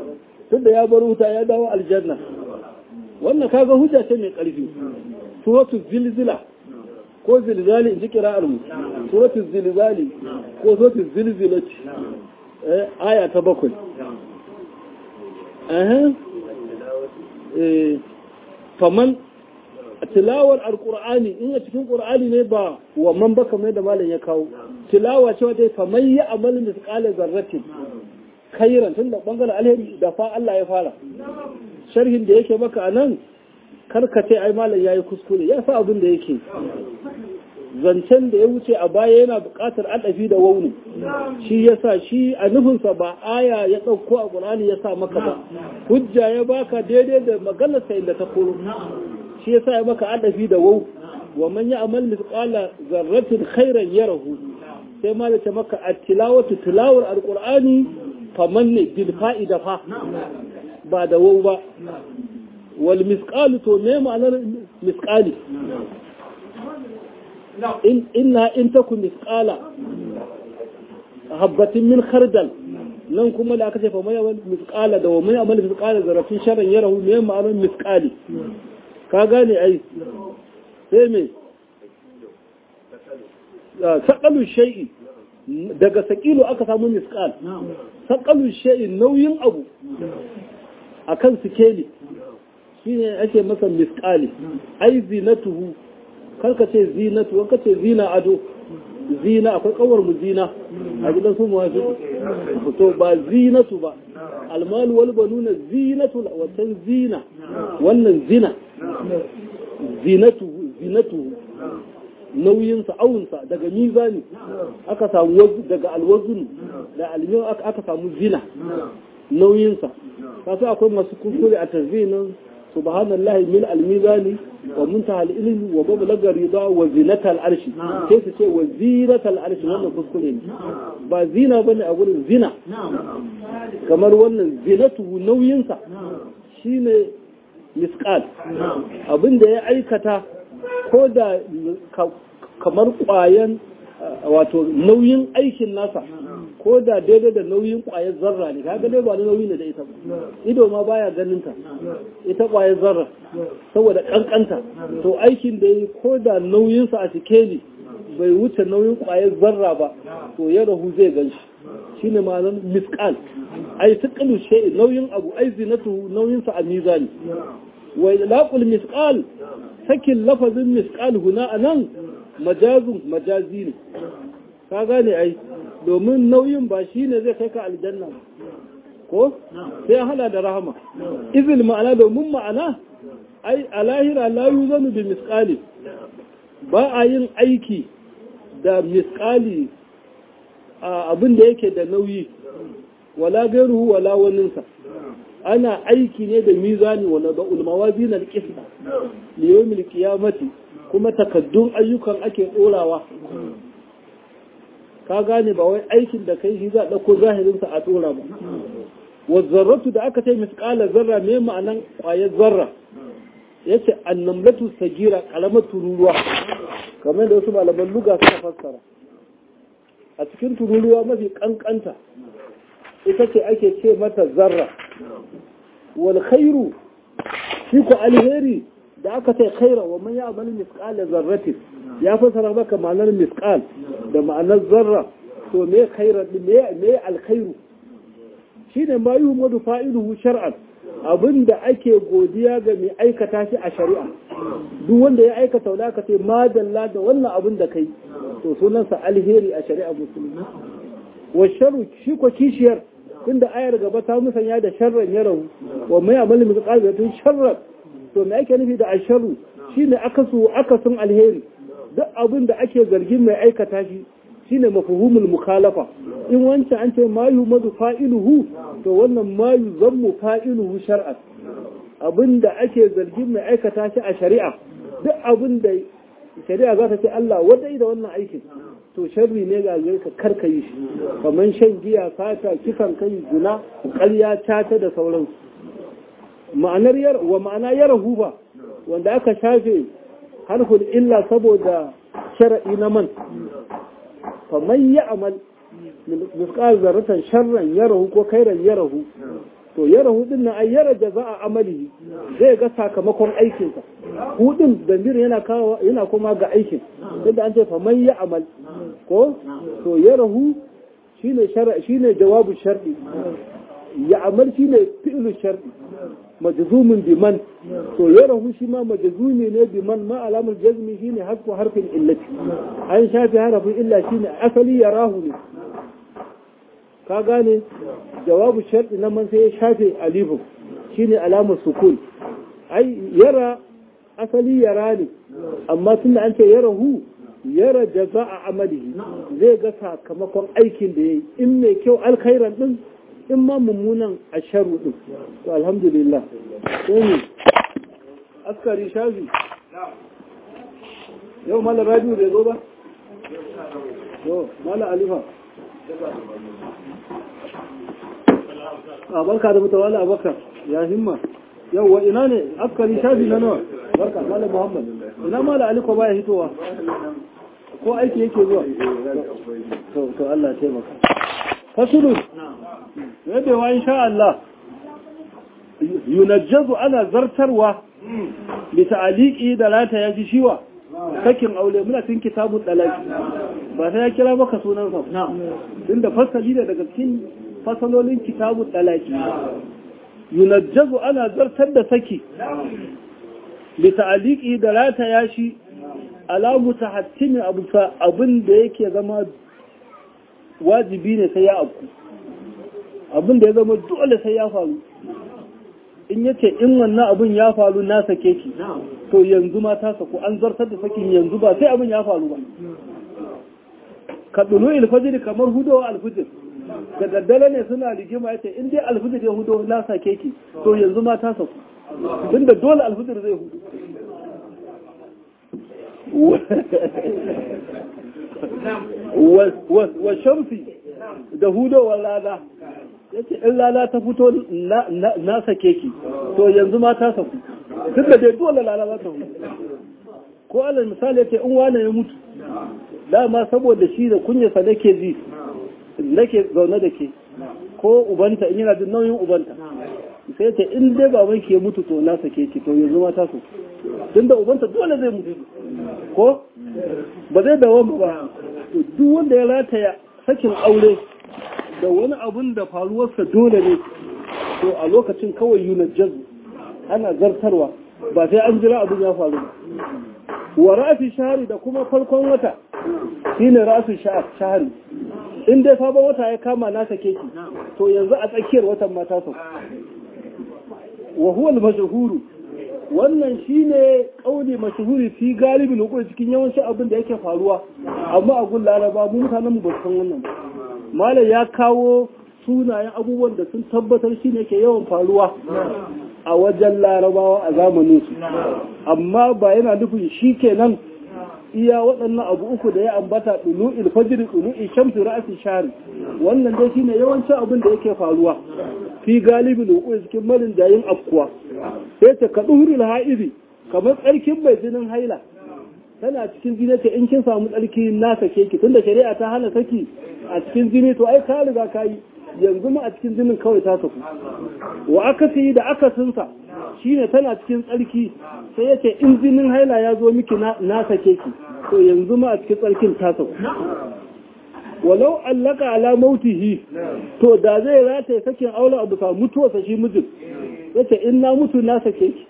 tunda ya bar wuta ya dawo aljanna wannan kaga hujja ce mai ƙarfi suratul zilzila ko zilzali in ji kira'ar mu suratul zilzali ko suratul zilzilati eh aya ta bakwai eh eh faman tilawar alqur'ani in a cikin qur'ani ne ba wa man baka mai da malam ya kawo tilawa ce wata faman ya amal misqala zarratin khairan tun da bangaren alheri da fa Allah ya fara sharhin da yake maka anan karkace ai malam yayi kuskure ya sa abin da yake zancen da ya wuce a baya yana buƙatar adafi da wauni shi yasa shi a nufinsa ba aya ya ɗauko a ƙur'ani ya sa maka ba hujja ya baka daidai da maganarsa inda ta koro shi yasa ya maka adafi da wau wa man ya amal mithqala zarratin khairan yarahu sai ma da ta maka at-tilawatu tilawar alqur'ani faman ne bil fa'ida fa ba da wau ba wal misqalu to me ma'anar misqali in inna in taku misqala habbatin min khardal nan kuma da aka ce fa mai amal misqala da wa mai amal misqala zarafin sharran yarahu me ma'anar misqali ka gane ai sai me saqalu shay'i daga saqilu aka samu misqal saqalu shay'i nauyin abu akan sikeli shine ake masa misqali ai zinatuhu karka ce zinatu wanka ce zina ado zina akwai kawar mu zina a gidan su mu wafi to ba zinatu ba almalu wal banuna zinatu wannan zina wannan zina zinatu zinatu nauyinsa awunsa daga mizani aka samu daga alwazun da almin aka samu zina nauyinsa kasu akwai masu kuskure a tazinin subhanallahi min almizani wa muntaha al-ilmi wa mablagha rida wa zinata al-arshi sai su ce wa zinata al-arshi wannan kuskure ne ba zina bane a gurin zina kamar wannan zinatu nauyinsa shine misqal abinda ya aikata ko da kamar kwayan wato nauyin aikin nasa ko da daidai da nauyin kwayar zarra ne kaga dai ba da nauyi ne da ita ba ido ma baya ganin ta ita kwayar zarra saboda kankanta to aikin da yi ko da nauyin sa a sikeli bai wuce nauyin kwayar zarra ba to ya rahu zai gan shi shine ma'anar misqal ai tuqalu shay nauyin abu ai zinatu nauyin sa a mizani wa laqul misqal sakin lafazin misqal huna anan majazun majazi ne ka gane ai domin nauyin ba shi ne zai kai ka aljanna ko sai hada da rahama izil ma'ana domin ma'ana ai a lahira la yuzanu bi misqali ba a yin aiki da misqali abin da yake da nauyi wala gairuhu wala waninsa ana aiki ne da mizani wala da ulmawazin al-qisma li yawmil qiyamati kuma takaddun ayyukan ake dorawa ka gane ba wai aikin da kai shi za a ɗauko zahirinsa a ɗora ba wazzarratu da aka ce misƙalar zarra mai ma'anan ƙwayar zarra ya ce annamlatu sagira ƙaramar tururuwa kamar da wasu malaman luga suka fassara a cikin tururuwa mafi ƙanƙanta ita ce ake ce mata zarra wal khairu shi ku alheri da aka ce khaira wa man ya'mal misqala zarratin ya fassara maka ma'anar misqal da ma'anar zarra to me khaira me me alkhairu shine ma yuhmadu fa'iluhu shar'an abinda ake godiya ga mai aikata shi a shari'a duk wanda ya aikata wanda aka ce madalla da wannan abin da kai to sunansa alheri a shari'a musulmi wa sharru shi ko kishiyar tunda ayar gaba ta musanya da sharran ya rahu wa mai amalin misqal da tun sharran to me ake nufi da asharu shine akasu akasin alheri duk abin da ake zargin mai aikata shi shine mafhumul mukhalafa in wancan an ce ma yumadu fa'iluhu to wannan ma yuzammu fa'iluhu shar'an abin da ake zargin mai aikata shi a shari'a duk abin da shari'a za ta ce Allah wadai da wannan aikin to sharri ne ga ka karka yi shi kamar shan giya fata kisan kai zina ƙarya tata da sauransu ma'anar yar wa ma'ana yarahu ba wanda aka shafe harful illa saboda shar'i na man faman ya amal misqal zarratan sharran yarahu ko khairan yarahu to yara hudun nan ai yara jaza'a amali zai ga sakamakon aikinsa hudun damir yana kawo yana kuma ga aikin tunda an ce fa man ya amal ko to yara hu shine shara shine jawabu shar'i ya amal shine fi'lu shar'i majzumun bi man to yara hu shi ma majzumi ne bi man ma alamul jazmi shine hasku harfin illati an shafi harafin illa shine asali yarahu ne ka gane jawabu sharɗi na man sai ya shafe alifin shine alamar sukun ai yara asali yara ne amma tunda an ce yara hu yara jaza'a amalihi zai ga sakamakon aikin da yayi in mai kyau alkhairan din in ma mummunan asharu din to alhamdulillah sai askari shafi yau mala radio bai zo ba yau mala alifa a barka da mutawala abakar ya himma yau wa ina ne askari shafi na nawa barka malam muhammad ina mala aliko baya hitowa ko aiki yake zuwa to to Allah ya taimaka fasulun yabewa insha Allah yunajjazu ana zartarwa bi ta'liqi da lata yaji shiwa sakin aure muna cikin kitabun dalaki ba sai ya kira maka sunan sa tunda fasali da daga cikin fasalolin kitabun dalaki yunajjazu ana zartar da saki bi ta'liqi da lata yashi alamu tahattimi abu abin da yake zama wajibi ne sai ya afku abin da ya zama dole sai ya faru in yace in wannan abin ya faru na sake ki to yanzu ma ta saku an zartar da sakin yanzu ba sai abin ya faru ba ka dulu alfajir kamar hudowa alfajir da daddare ne suna rigima yace in dai alfajir ya hudo na sake ki to yanzu ma ta saku tunda dole alfajir zai hudu wa shamsi da hudowar rana yace in rana ta fito na sake ki to yanzu ma ta saku tun da dai dole rana za ta hudu ko alal misali yace in wane ya mutu dama saboda shi da kunyarsa nake ji nake zaune da ke ko ubanta in yana jin nauyin ubanta sai ce in dai baban ki ya mutu to na sake ki to yanzu ma ta saku tun da ubanta dole zai mutu ko ba zai dawo ba to duk wanda ya rataya sakin aure da wani abun da faruwarsa dole ne to a lokacin kawai yunar jazu ana zartarwa ba sai an jira abin ya faru ba wa rafi shahari da kuma farkon wata shine rafi shahari in dai sabon wata ya kama na sake ki to yanzu a tsakiyar watan mata sau wa huwa al-mashhuru wannan shine kauli mashhuri fi galibin hukuri cikin yawancin abin da yake faruwa amma a gun laraba mu mutanen mu ba san wannan ba malam ya kawo sunayen abubuwan da sun tabbatar shine ke yawan faruwa a wajen larabawa a zamanin su amma ba yana nufin shi kenan iya waɗannan abu uku da ya ambata ɗulu ilfajir ɗulu shamsu ra'asi shari wannan dai shine yawancin abin da yake faruwa fi galibin hukuri cikin malin jayin afkuwa sai ta ka ɗuhurul ha'iri kamar tsarkin mai jinin haila tana cikin jini ta in kin samu tsarki na sake ki tunda shari'a ta hana saki a cikin jini to ai ka riga ka yi yanzu ma a cikin jinin kawai ta saku wa aka yi da akasinsa shine tana cikin tsarki sai yace in jinin haila ya zo miki na sake ki to yanzu ma a cikin tsarkin ta saku walau allaka ala mautihi to da zai rataye sakin aula abu ka mutuwarsa shi mijin yace in na mutu na sake ki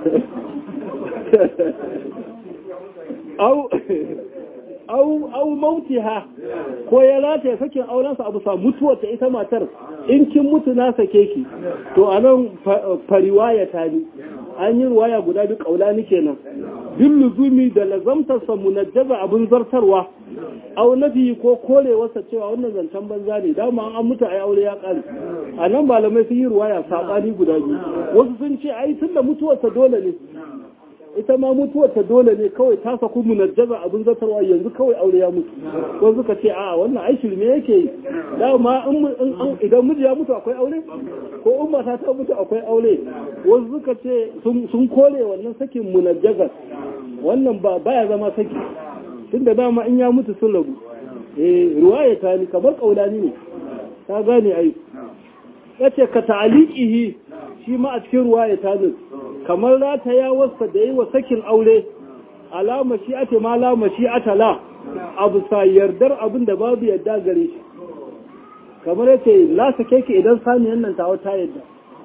au au au mautiha ko ya rataye sakin aurensa abu sa mutuwar ta ita matar in kin mutu na sake ki to anan fariwaya ta ni an yi ruwaya guda duk kaulani kenan bin luzumi da lazamtarsa munajjaza abin zartarwa au nafi ko korewarsa cewa wannan zancen banza ne dama an mutu ai aure ya kare a nan malamai sun yi ruwaya sabani guda biyu wasu sun ce ai tunda mutuwarsa dole ne ita ma mutuwar ta dole ne kawai ta saku munajjaza abin zartarwa yanzu kawai aure ya mutu ko suka ce a wannan ai shirme yake yi dama idan miji ya mutu akwai aure ko in mata ta mutu akwai aure wasu suka ce sun kore wannan sakin munajjaza wannan ba baya zama saki tunda dama in ya mutu sun rabu eh ruwaya ta ni kamar kaulani ne ta gane ai yace ka ta'aliqihi shi ma a cikin ruwa ya tazo kamar rata ya wasa da yi wa sakin aure alama shi ate ma la mashi'ata la abu sa yardar abin da babu yadda gare shi kamar yace la sake ki idan saniyan nan tawo ta yadda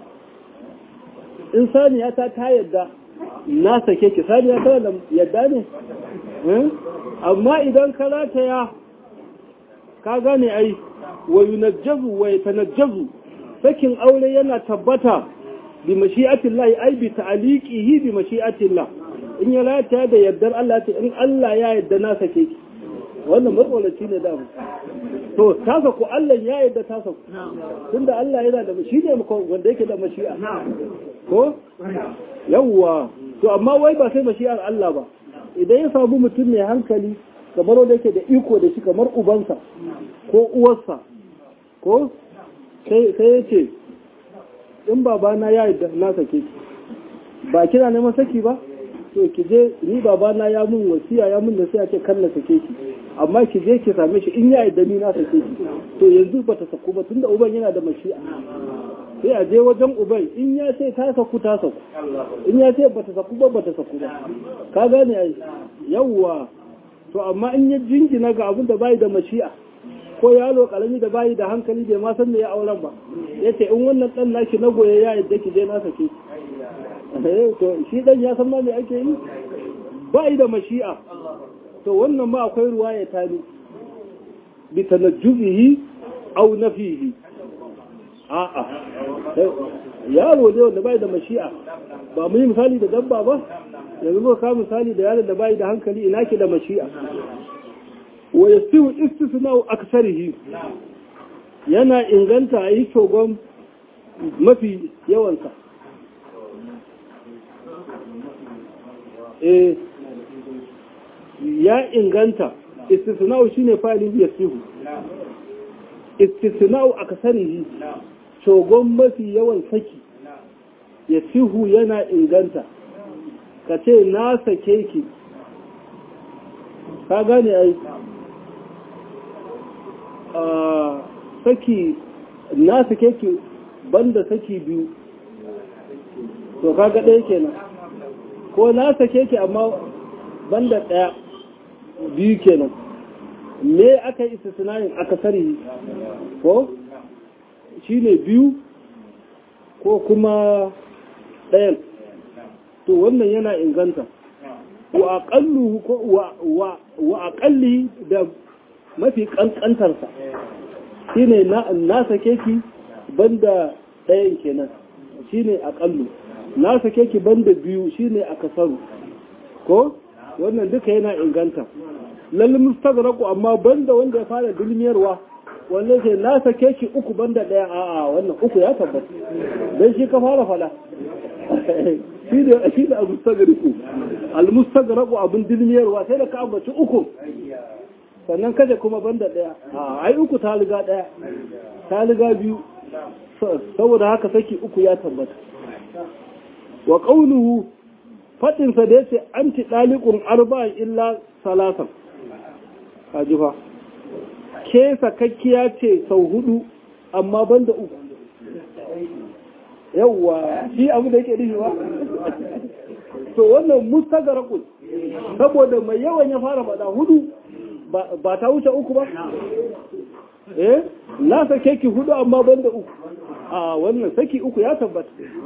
in saniya ta ta yadda na sake ki saniya ta da yadda ne amma idan ka rataya ka gane ai wa yunajjazu wa yatanajjazu sakin aure yana tabbata bi mashi'atillah ai bi ta'liqihi bi mashi'atillah in ya rataya da yardar Allah ta in Allah ya yarda na sake ki wannan matsalaci ne da to ta saku Allah ya yarda ta saku tunda Allah yana da shi ne wanda yake da mashi'a ko yawwa to amma wai ba sai mashi'ar Allah ba idan ya samu mutum mai hankali kamar wanda yake da iko da shi kamar ubansa ko uwarsa ko sai ya ce in babana ya yi na sake ki ba kina neman saki ba to ki je ni babana ya mun wasiya ya mun da sai ce kan na sake ki amma ki je ki same shi in ya yi ni na sake ki to yanzu ba ta saku ba tunda uban yana da mashi'a sai a je wajen uban in ya ce ta saku ta saku in ya ce bata saku ba bata saku ba ka gane ai yawwa to amma in ya jingina ga abin da bai da mashi'a ko yaro karami da bai da hankali bai ma san me ya auren ba yace in wannan dan naki na goye ya yadda ki je na sake eh to shi dan ya san ma me ake yi bai da mashi'a to wannan ma akwai ruwaya tani bi tanajjubihi aw nafihi a'a yaro ne wanda bai da mashi'a ba mu yi misali da dabba ba yanzu ba ka misali da yaron da bai da hankali ina ke da mashi'a wa yastiwu istisna'u aksarihi yana inganta a yi shogon mafi yawansa eh ya inganta istisna'u shine fa'ilin yastiwu istisna'u aksarihi shogon mafi yawan saki ya sihu yana inganta ka ce na sake ki ka gane ai saki na sake ki banda saki biyu to kaga ɗaya kenan ko na sake ki amma banda ɗaya biyu kenan me aka yi istisnayin aka sari ko shi ne biyu ko kuma ɗayan to wannan yana inganta wa aƙalli da mafi ƙanƙantarsa shi ne na sake ki banda ɗayan kenan shi ne aƙallu na sake ki banda biyu shi ne a kasaru ko wannan duka yana inganta lalle mustagraku amma banda wanda ya fara dulmiyarwa wanda ke na sake ki uku banda daya a'a wannan uku ya tabbata dan shi ka fara fada shi da shi da mustagriku al mustagraku abun dulmiyarwa sai da ka ambaci uku sannan kaje kuma banda daya a ai uku ta riga daya ta riga biyu saboda haka saki uku ya tabbata wa qawluhu fadinsa da yace anti daliqun arba'in illa salasan kaji fa ke sakakkiya ce sau hudu amma ban da uku yawwa shi abu da yake nufi ba to wannan mustagarakun saboda mai yawan ya fara faɗa hudu ba ta wuce uku ba eh na sake ki hudu amma ban da uku a wannan saki uku ya tabbata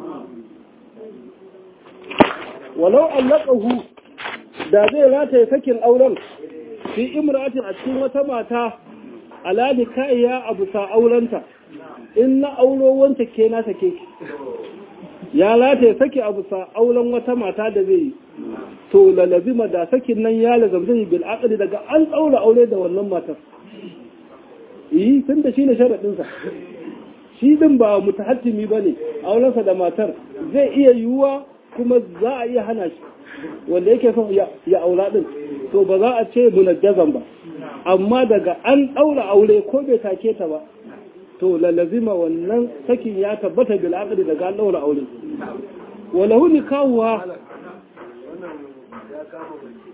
walau allaqahu da zai rataye sakin auren fi imratin a cikin wata mata alali kaiya abu sa aurenta in na auro wanta ke na sake ki ya lata ya sake abu sa auren wata mata da zai yi to lalazima da sakin nan ya lazamta bil aqli daga an tsaura aure da wannan matar yi tun da shine sharadin sa shi din ba mutahattimi bane aurensa da matar zai iya yiwuwa kuma za a iya hana shi wanda yake son ya aura din to ba za a ce munajjazan ba amma daga an ɗaura aure ko bai take ta ba to lalazima wannan sakin ya tabbata bil aqdi daga an ɗaura aure walahu nikahuha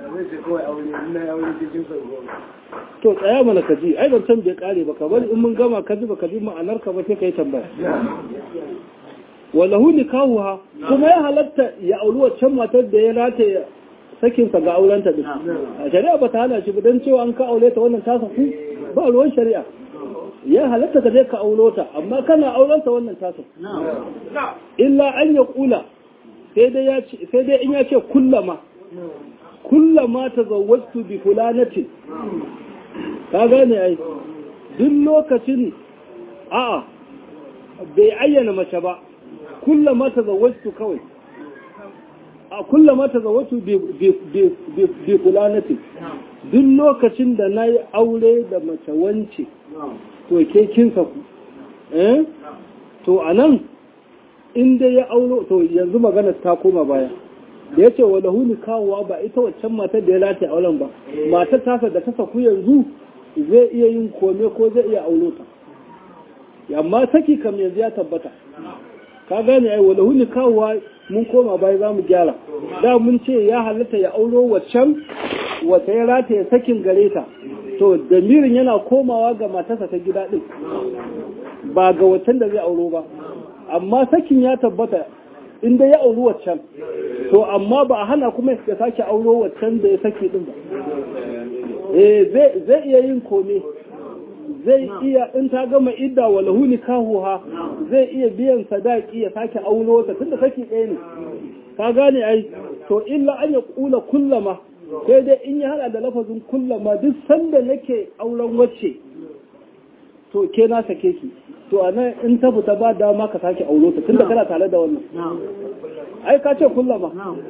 to tsaya mana ka ji ai zancen bai kare ba ka bari in mun gama ka ji ba ka ji ma'anar ka ba sai ka yi tambaya walahu nikahuha kuma ya halatta ya auri waccan matar da ya rata sakinsa ga aurenta din a shari'a ba ta hana shi ba don cewa an ka aure ta wannan ta saku ba ruwan shari'a ya halatta ka je ka aulo ta amma kana aurenta wannan ta saku illa an ya kula sai dai ya ce sai dai in ya ce kullama kullama tazawwajtu bi fulanatin ka gane ai duk lokacin a'a bai ayyana mace ba kullama tazawwajtu kawai a kullama tazawwajtu bi fulanatin duk lokacin da nayi aure da mace wance to ke kin saku eh to anan inda ya auro to yanzu magana ta koma baya da ya ce wa lahuni kawowa ba ita waccan matar da ya lati auren ba matar tasa da ta saku yanzu zai iya yin kome ko zai iya aulo ta amma saki kam yanzu ya tabbata ka gane ai wa lahuni kawowa mun koma baya za mu gyara da mun ce ya halatta ya auro waccan wata ya rata ya sakin gare ta to damirin yana komawa ga matarsa ta gida din ba ga waccan da zai auro ba amma sakin ya tabbata inda ya auri waccan to amma ba a hana kuma ya sake auro waccan da ya saki din ba eh zai iya yin kome zai iya in ta gama idda wa lahu nikahuha zai iya biyan sadaki ya sake auro ta tunda saki ɗaya ne ka gane ai to illa an ya kula kullama sai dai in ya hada da lafazin kullama duk sanda nake auren wacce to ke na sake ki to a nan in ta fita ba dama ka sake auro ta tunda kana tare da wannan ai ka ce kullama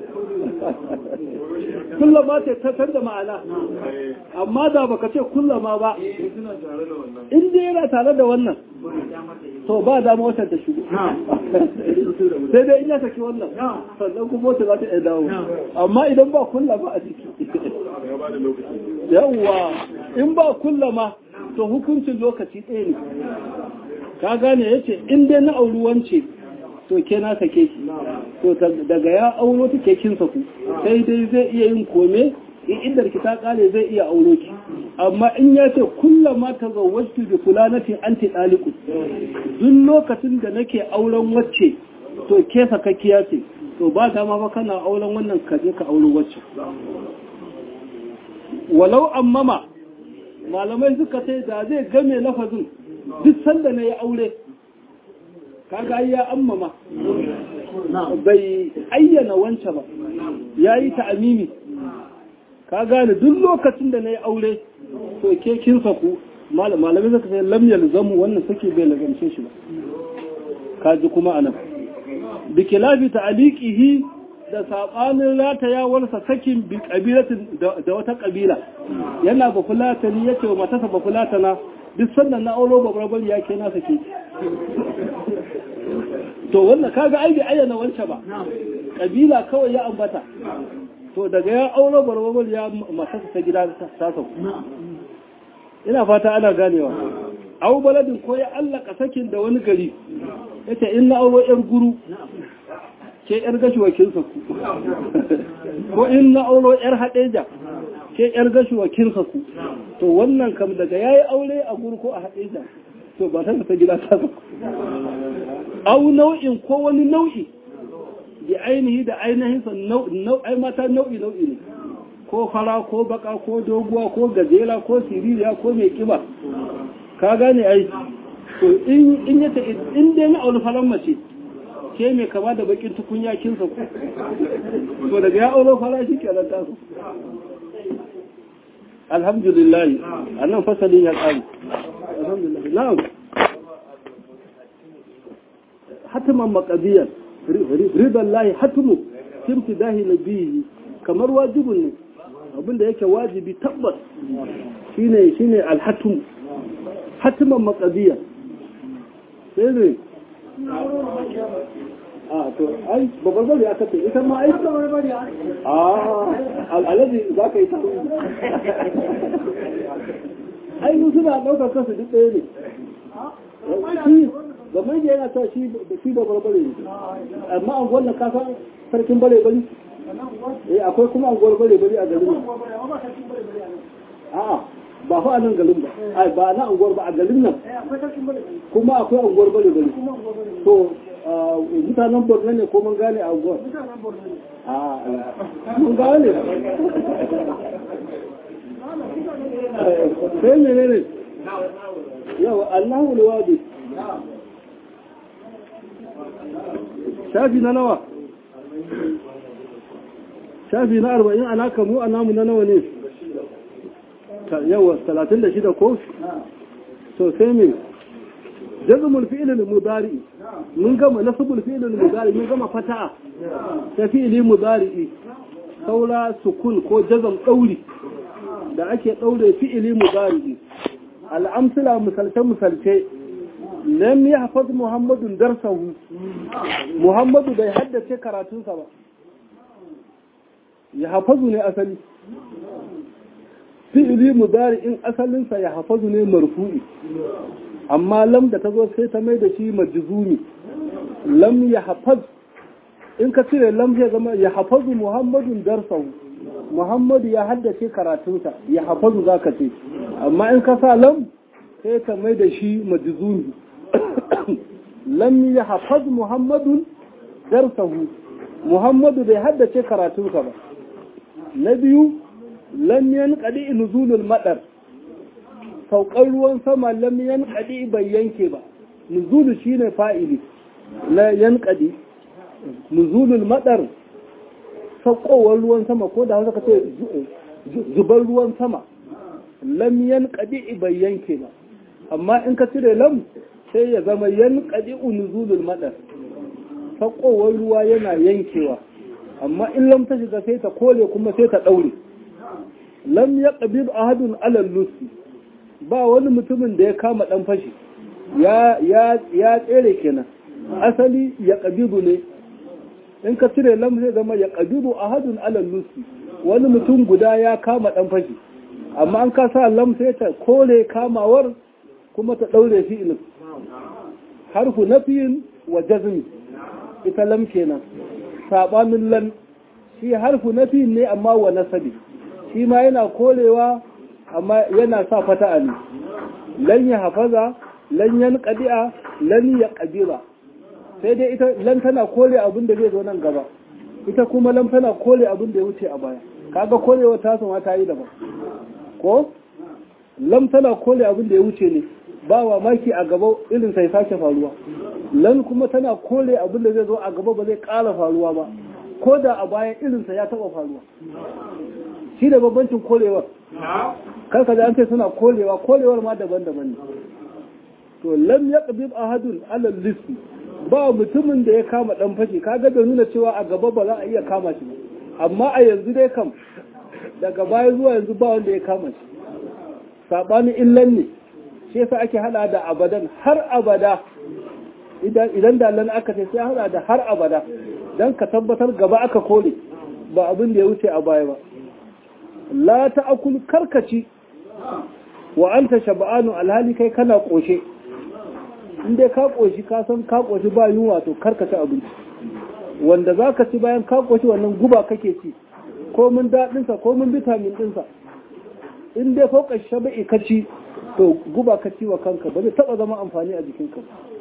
kullama ce ta canza ma'ana amma da baka ce kullama ba in dai yana tare da wannan to ba dama wata ta shigo sai dai in ya saki wannan sannan kuma wata za ta iya dawo amma idan ba kullama a ciki yawwa in ba kullama to hukuncin lokaci ɗaya ne ka gane ya ce in dai na auri wance to ke na sake ki to daga ya auro ta ke kin saku sai dai zai iya yin kome in inda ki ta kare zai iya auro ki amma in ya ce kullama ta zawwatu bi fulanatin anti daliku duk lokacin da nake auren wacce to ke sakakkiya ce to ba dama ba kana auren wannan ka je ka auro wacce walau ammama malamai suka ce da zai game lafazin duk sanda na ya aure kaga ya ammama bai ayyana wance ba ya yi ta'amimi ka gane duk lokacin da na yi aure to ke kin saku malamai suka ce lamyar zamu wannan suke bai lagamce shi ba kaji kuma anan bikilafi ta'aliqihi da saɓanin ratayawarsa sakin bi ƙabilatin da wata ƙabila yana ba fulatani ya ce wa matasa ba fulatana duk sannan na auro ba barbar ya ke nasa ke to wannan kaga ai bai ayyana wancan ba ƙabila kawai ya ambata to daga ya auro barbar ya matasa ta gida ta sau ina fata ana ganewa au baladin ko ya allaka sakin da wani gari yace in na auro yar guru ke yar gashuwa kin saku ko in na auro yar hadeja ke yar gashuwa kin saku to wannan kam daga yayi aure a guru ko a hadeja to ba ta ta gida ta saku au nau'in ko wani nau'i bi ainihi da ainihin sa nau'i mata nau'i nau'i ne ko fara ko baka ko doguwa ko gajera ko siririya ko mai kiba ka gane ai to in in yace in dai na aure faran mace ke mai kama da bakin tukunya kin sa to daga ya aure fara shi kenan ta su alhamdulillah annan fasalin ya tsari alhamdulillah na'am hatiman maqadiyan ridan lahi hatimu kimtidahi nabiyi kamar wajibun ne abinda yake wajibi tabbas shine shine alhatum hatiman maqadiyan sai ne a to ai babbar bari aka ce ita ma ai babbar bari a al'alaji za ka yi ta ai mu suna ɗaukar kansu duk ɗaya ne shi gaban da yana ta shi babbar bari ne amma an wannan kasa sarkin bare bari eh akwai kuma anguwar bare bare a garin nan a'a ba fa a nan garin ba ai ba na anguwar ba a garin nan kuma akwai anguwar bare bare to mutanen borno ne ko mun gane a anguwar a mun gane sai mene ne yawa allahu lawadi shafi na nawa shafi na arba'in ana kamu a namu na nawa ne yawa talatin da shida ko so sai mai jazumul fi'ilin mudari mun gama nasubul fi'ilin mudari mun gama fata'a ta fi'ili mudari saura sukun ko jazam ɗauri da ake ɗaure fi'ili mudari al'amsila misalce-misalce lam ya hafaz muhammadun darsahu muhammadu bai haddace karatunsa ba ya hafazu ne asali fi'ili mudari in asalinsa ya hafazu ne marfu'i amma lam da ta zo sai ta mai da shi majzumi lam ya hafaz in ka cire lam zai zama ya hafazu muhammadun darsahu muhammadu ya haddace karatunsa ya hafazu za ka ce amma in ka sa lam sai ta mai da shi majzumi lam ya hafaz muhammadun darsahu muhammadu bai haddace karatunsa ba na biyu lam yanqadi nuzulul madar saukar ruwan sama lam yanqadi bai yanke ba nuzulu shine fa'ili na yanqadi nuzulul madar saukowar ruwan sama ko da hausa ka ce zubar ruwan sama lam yanqadi bai yanke ba amma in ka cire lam sai ya zama yanqadi nuzulul madar saukowar ruwa yana yankewa amma in lam ta shiga sai ta kole kuma sai ta daure lam ya ƙabir ahadun alal lusi ba wani mutumin da ya kama ɗan fashi ya tsere kenan asali ya ƙabiru ne in ka cire lam zai zama ya ƙabiru ahadun alal lusi wani mutum guda ya kama ɗan fashi amma an ka sa lam sai ta kore kamawar kuma ta ɗaure fi'ilin harfu nafiyin wa jazmi ita lam kenan saɓanin lan shi harfu nafiyin ne amma wa nasabi shi ma yana korewa amma yana sa fata'a ne lan ya hafaza lan yan qadi'a lan ya qabira sai dai ita lan tana kore abin da zai zo nan gaba ita kuma lan tana kore abin da ya wuce a baya kaga korewa ta sama ta yi daban ko lam tana kore abin da ya wuce ne ba wa maki a gaba irin sai sake faruwa lan kuma tana kore abin da zai zo a gaba ba zai ƙara faruwa ba ko da a baya irinsa ya taɓa faruwa shi da babbancin korewar karka da an ce suna korewa korewar ma daban-daban ne to lam ya ƙabib ahadun alal listi ba mutumin da ya kama ɗan fashi kaga da nuna cewa a gaba ba za a iya kama shi ba amma a yanzu dai kam daga baya zuwa yanzu ba wanda ya kama shi saɓanin illan ne shi yasa ake hada da abadan har abada idan da lan aka ce sai hada da har abada don ka tabbatar gaba aka kore ba abin da ya wuce a baya ba la ta'akul karkaci wa anta shab'anu alhali kai kana koshe in dai ka koshi ka san ka koshi ba yunwa to karkaci abinci wanda zaka ci bayan ka koshi wannan guba kake ci ko mun dadin sa ko mun vitamin din sa in dai fauka shaba'i ka ci to guba ka ci wa kanka ba zai taba zama amfani a jikinka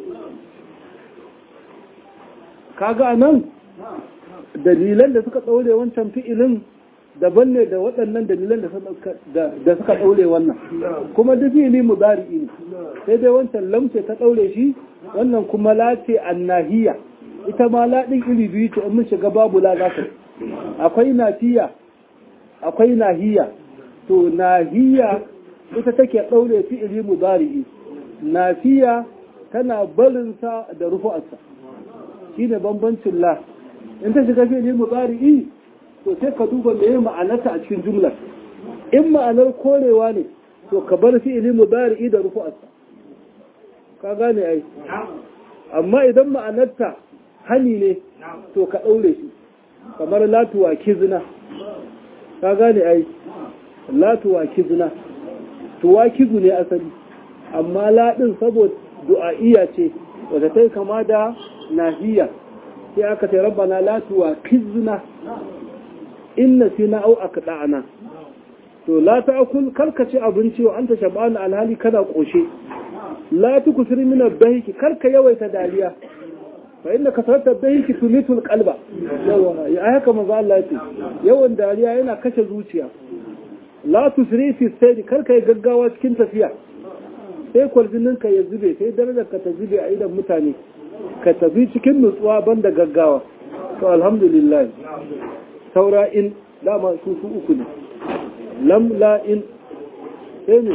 kaga nan dalilan da suka ɗaure wancan fi'ilin daban ne da waɗannan dalilan da suka ɗaure wannan kuma duk fi'ili mudari'i ne sai dai wancan lamce ta ɗaure shi wannan kuma lace annahiya ita ma laɗin iri biyu ce in mun shiga babu la za ta akwai nafiya akwai nahiya to nahiya ita take ɗaure fi'ili mudari'i nafiya tana barinsa da rufu'arsa shine bambancin la in ta shiga fi'li mudari'i to sai ka duba meye ma'anarta a cikin jumlar in ma'anar korewa ne to ka bar fi'li mudari'i da rufu'arsa ka gane ai amma idan ma'anarta hani ne to ka daure shi kamar latuwa kizna ka gane ai latuwa kizna tuwa kizu ne asali amma ladin saboda du'a'iyya ce wadda ta kama da nahiya sai aka ce rabbana la tuwaqizna inna fi na au akda'ana to la ta'kul karka ci abinci wa anta shab'an alhali kana koshe la tukusir min ad-dahiki karka yawaita dariya fa inna kasrata dahiki tumitul qalba yawa ya haka manzo Allah ya ce yawan dariya yana kashe zuciya la tusri fi sayri karka yi gaggawa cikin tafiya sai kwarjinin ka ya zube sai darajar ka ta zube a idan mutane ka tafi cikin nutsuwa banda gaggawa to alhamdulillah saura in dama su su uku ne lam la in sai ne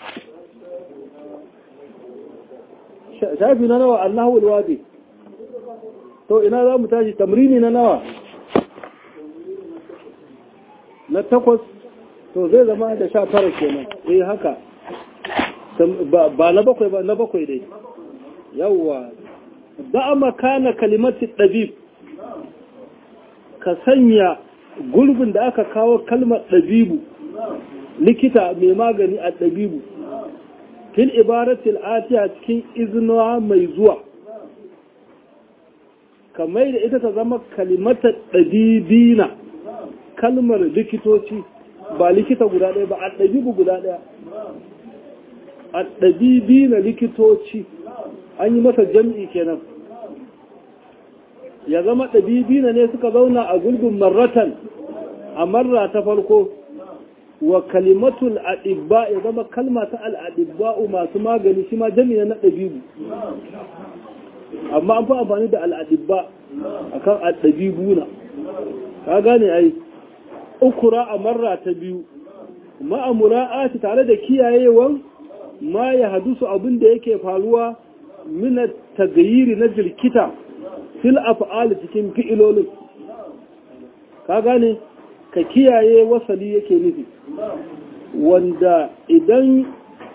shafi na nawa allahu alwadi to ina za mu tashi tamrini na nawa na takwas to zai zama da sha tara kenan eh haka ba na bakwai ba na bakwai dai yawwa da makana kalimati ɗabib ka sanya gurbin da aka kawo kalmar ɗabibu likita mai magani a ɗabibu fil ibaratil atiya cikin izinawa mai zuwa kamar da ita ta zama kalimata ɗabibina kalmar likitoci ba likita guda ɗaya ba a ɗabibu guda ɗaya a ɗabibina likitoci an yi masa jam'i kenan ya zama ɗabibina ne suka zauna a gulbin marratan a marra ta farko wa kalimatul adibba ya zama kalma ta al'adibba'u masu magani shi ma jami'a na ɗabibu amma an fi amfani da al'adibba a kan al'adibuna ka gane ai ukura a marra ta biyu ma'amura tare da kiyayewan ma ya hadusu abin da yake faruwa mina tagayiri na jirkita fil af'ali cikin fi'ilolin ka gane ka kiyaye wasali yake nufi wanda idan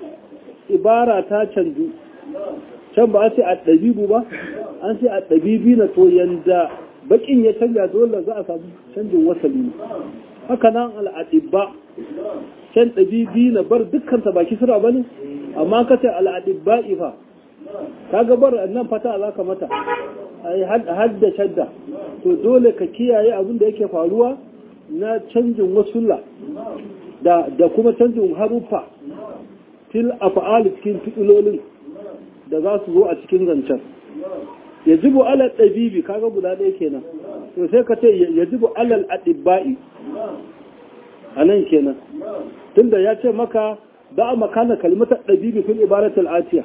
ibara ta canju can ba a ce a ɗabibu ba an ce a ɗabibi na to yanda bakin ya canja dole za a samu canjin wasali ne haka nan al'adibba can ɗabibi na bar dukkanta baki sura ba ne amma ka ce al'adibba ifa ka gabar nan fata za ka mata ai hadda shadda to dole ka kiyaye abin da yake faruwa na canjin wasulla da da kuma canjin haruffa fil af'al cikin fi'ilolin da za su zo a cikin zancen yajibu ala dabibi kaga guda ɗaya kenan to sai ka ce yajibu alal adibba'i anan kenan tunda ya ce maka da makana kalmatar dabibi fil ibaratul atiya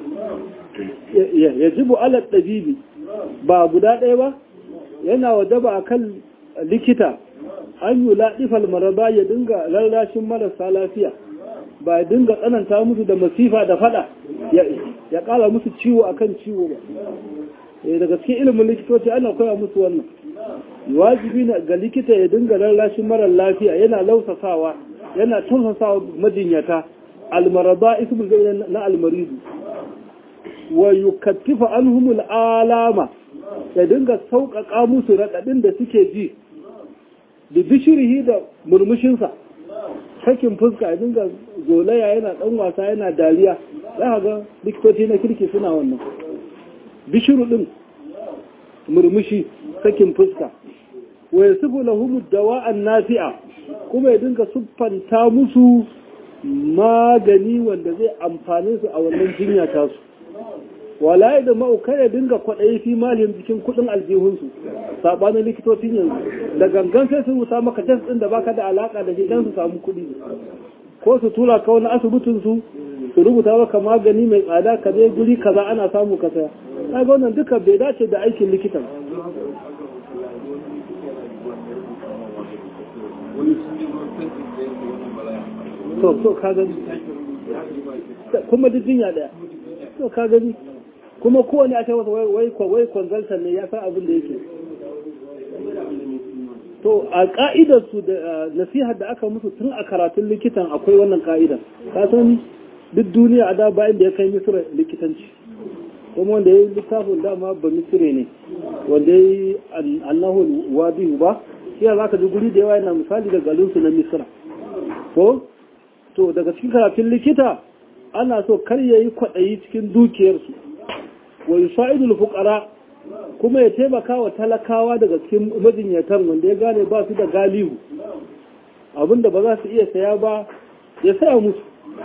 yajibu ala dabibi ba guda ɗaya ba yana wajaba akan likita an yi laɗifal maraba ya dinga lallashin marasa lafiya ba ya dinga tsananta musu da masifa da fada ya ƙara musu ciwo akan ciwo ba daga cikin ilimin likitoci ana koya musu wannan wajibi na ga likita ya dinga lallashin marar lafiya yana lausasawa yana tausasawa majinyata almaraba ismul na almaridu wa yukattifa anhumul alama ya dinga sauƙaƙa musu raɗaɗin da suke ji da bishirihi da murmushinsa sakin fuska ya dinga zolaya yana ɗan wasa yana dariya za ga likitoci na kirki suna wannan bishiru ɗin murmushi sakin fuska wa ya sufu lahumu dawa'an nafi'a kuma ya dinga siffanta musu magani wanda zai amfane su a wannan jinya tasu wala da ma'aukar ya dinga kwaɗayi fi malin cikin kuɗin aljihunsu saɓanin likitocin yanzu da gangan sai su rusa maka tes ɗin da baka da alaƙa da shi don su samu kuɗi ko su tura ka wani asibitin su su rubuta maka magani mai tsada ka je guri kaza ana samu ka saya kaga wannan duka bai dace da aikin likitan to to ka gani kuma duk jinya daya to ka gani kuma kowane aka masa wai wai consultant ne ya san abin da yake to a ka'idar su da nasihar da aka musu tun a karatun likitan akwai wannan ka'idar ka san duk duniya a da bayan da ya kai misira likitanci kuma wanda ya yi littafin dama ba misire ne wanda ya yi annahu wadihu ba shi za ka ji guri da yawa yana misali da garinsu na misira ko to daga cikin karatun likita ana so kar ya yi kwaɗayi cikin dukiyarsu wa yusa'idul fuqara kuma ya taimaka wa talakawa daga cikin majinyatan wanda ya gane ba su da galihu abinda ba za su iya saya ba ya saya musu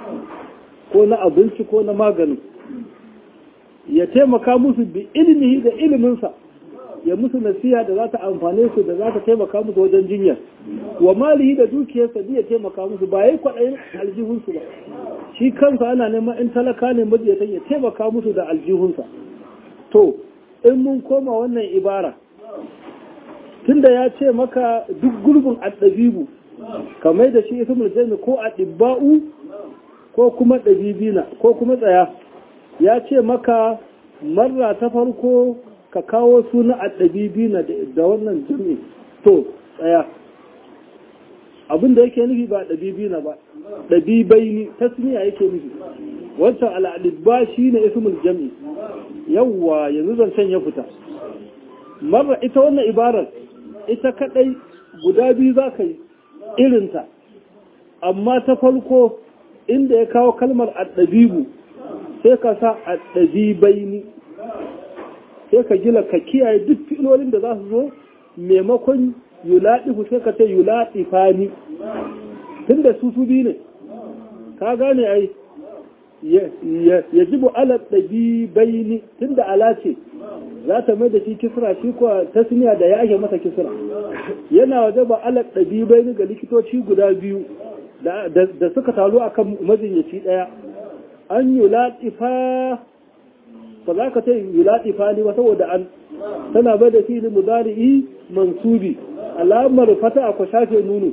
ko na abinci ko na magani ya taimaka musu bi ilmihi da iliminsa ya musu nasiha da za ta amfane su da za ta taimaka musu wajen jinyar wa malihi da dukiyarsa ya taimaka musu ba yi kwaɗayin aljihunsu ba shi kansa ana neman in talaka ne majiyatan ya taimaka musu da aljihunsa to in mun koma wannan ibara tunda ya ce maka duk gurbin addabibu kamar da shi ismul jami ko adibba'u ko kuma dabibina ko kuma tsaya ya ce maka marra ta farko ka kawo suna addabibina da wannan jami to tsaya abin da yake nufi ba dabibina ba dabibaini tasmiya yake nufi wancan al'adibba shi ne ismul jami yawwa yanzu zancen ya fita marra ita wannan ibarar ita kadai guda biyu za ka yi irinta amma ta farko inda ya kawo kalmar addabibu sai ka sa addabibaini sai ka gila ka kiyaye duk filolin da za su zo maimakon yulaɗifu sai ka ce yulaɗifani tun da su su biyu ne ka gane ai ya jibu alat ɗabibaini tun da ala ce za ta mai da shi kisra shi kuwa tasniya da ya ake masa kisra yana waje ba alat ɗabibaini ga likitoci guda biyu da suka taru a kan majinyaci ɗaya an yi laɗifa ba za ka ce yi laɗifa ne ba saboda an tana bai da fili mudari'i mansubi alamar fata a shafe nuno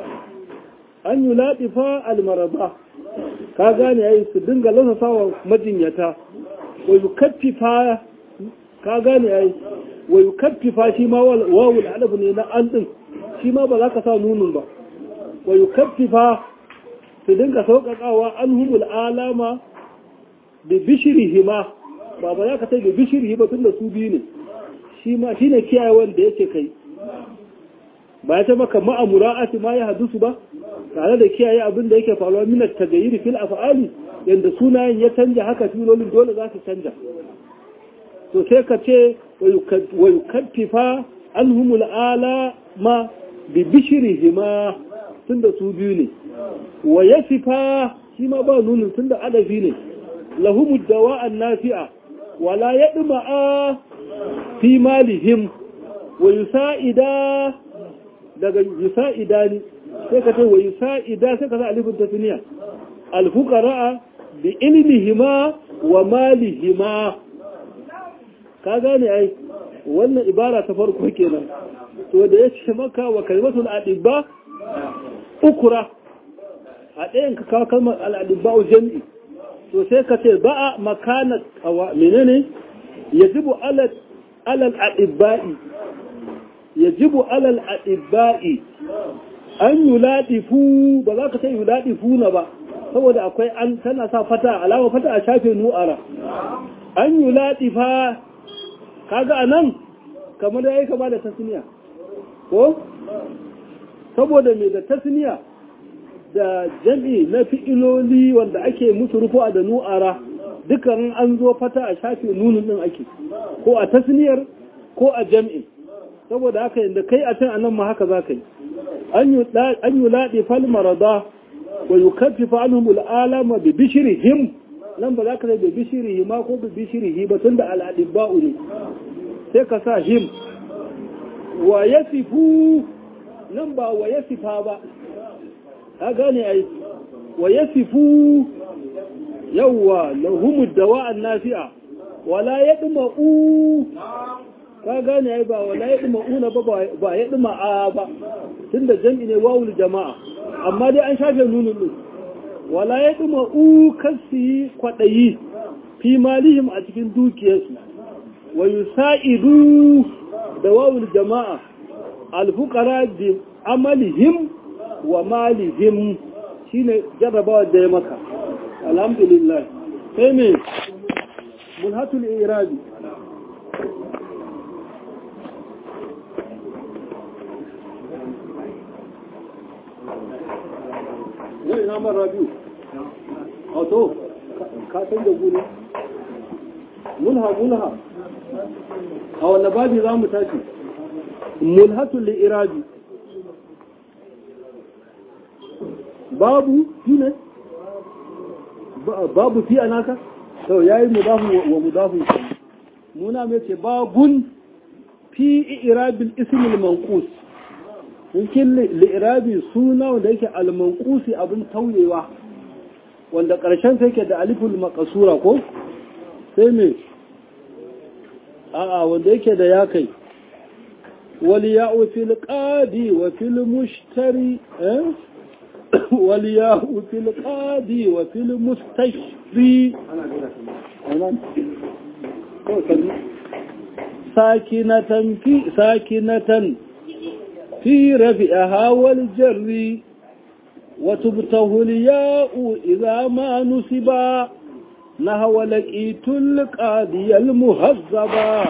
an yi laɗifa almaraba ka gane yayi su dinga lasasa wa majinyata wa yukaffifa ka gane yayi wa yukaffifa shi ma wawul alif ne na an din shi ma ba za ka sa nunun ba wa yukaffifa su dinga sauƙaƙawa an humul alama da bishirihi ma ba ba za ka sai da bishirihi ba tun da su biyu ne shi ma shi ne kiyaye wanda yake kai ba ya ce maka ma'amura'ati ma ya hadusu ba tare da kiyaye abin da yake faruwa min tagayyiri fil af'ali yanda sunayen ya canja haka filolin dole za su canja to sai ka ce wa yukaffifa anhumul ala ma bi bishrihima tunda su biyu ne wa yasifa shi ma ba nunin tunda adafi ne lahumud dawa'an nafi'a wala yadma'a fi malihim wa yusa'ida daga yusa'ida ne sai ka ce wa yusa'ida sai ka sa alifin tasniya alfuqara bi ilmihima wa malihima ka gane ai wannan ibara ta farko kenan to da ya ce maka wa kalimatul adibba ukura a ɗayan ka kawo kalmar al'adibba jami'i to sai ka ce ba'a makana kawa menene yajibu alal alal adibba'i yajibu alal adibba'i an yuladifu ba za ka sai yuladifu na ba saboda akwai an tana sa fata alama fata a shafe nu'ara an yuladifa kaga anan kamar yayi kama da tasniya ko saboda me da tasniya da jami na fi'iloli wanda ake musu rufu'a da nu'ara dukan an zo fata a shafe nunun din ake ko a tasniyar ko a jam'i saboda haka inda kai a can anan ma haka za ka yi an yi laɗi fal marada wa yi kafifa anhum al'alama bi bishirihim nan ba za ka sai bi bishirihi ma ko bi bishirihi ba tun da al'adibba'u ne sai ka sa him wa ya sifu nan ba wa ya sifa ba ka gane ai wa ya sifu yawwa lahumud dawa'an nafi'a wala yadma'u ka gane ai ba wala yadma'una ba ba yadma'a ba tunda jam'i ne wawul jama'a amma dai an shafe nunun din wala yadma'u kasi kwadayi fi malihim a cikin dukiyarsu wa yusa'idu da wawul jama'a alfuqara bi amalihim wa malihim shine jarrabawa da ya maka alhamdulillah sai me mulhatul irabi yau ina mara biyu a to ka san da gune mulha mulha a wanda babi za mu tashi mulhatul irabi babu fi ne babu fi anaka to yayi mudafu wa mudafu muna mai ce babun fi irabil ismil manqus cikin li'irabi suna wanda yake al-manqusi abin tauyewa wanda ƙarshen sai ke da aliful maqsura ko sai me a'a wanda yake da ya kai wal ya'u fil qadi wa fil mushtari eh wal ya'u fil qadi wa fil mustashri sakinatan fi sakinatan في رفعها والجر وتبته الياء إذا ما نسبا نهو لقيت القاضي المهذبا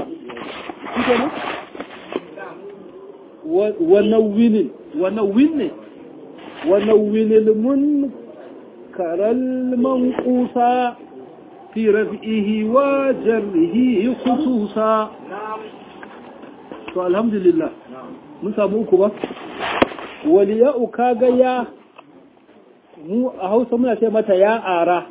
ونون ونون ونون المنكر المنقوصا في رفعه وجره خصوصا فالحمد لله mun samu uku ba waliya'u kaga ya mu a hausa muna ce mata ya ara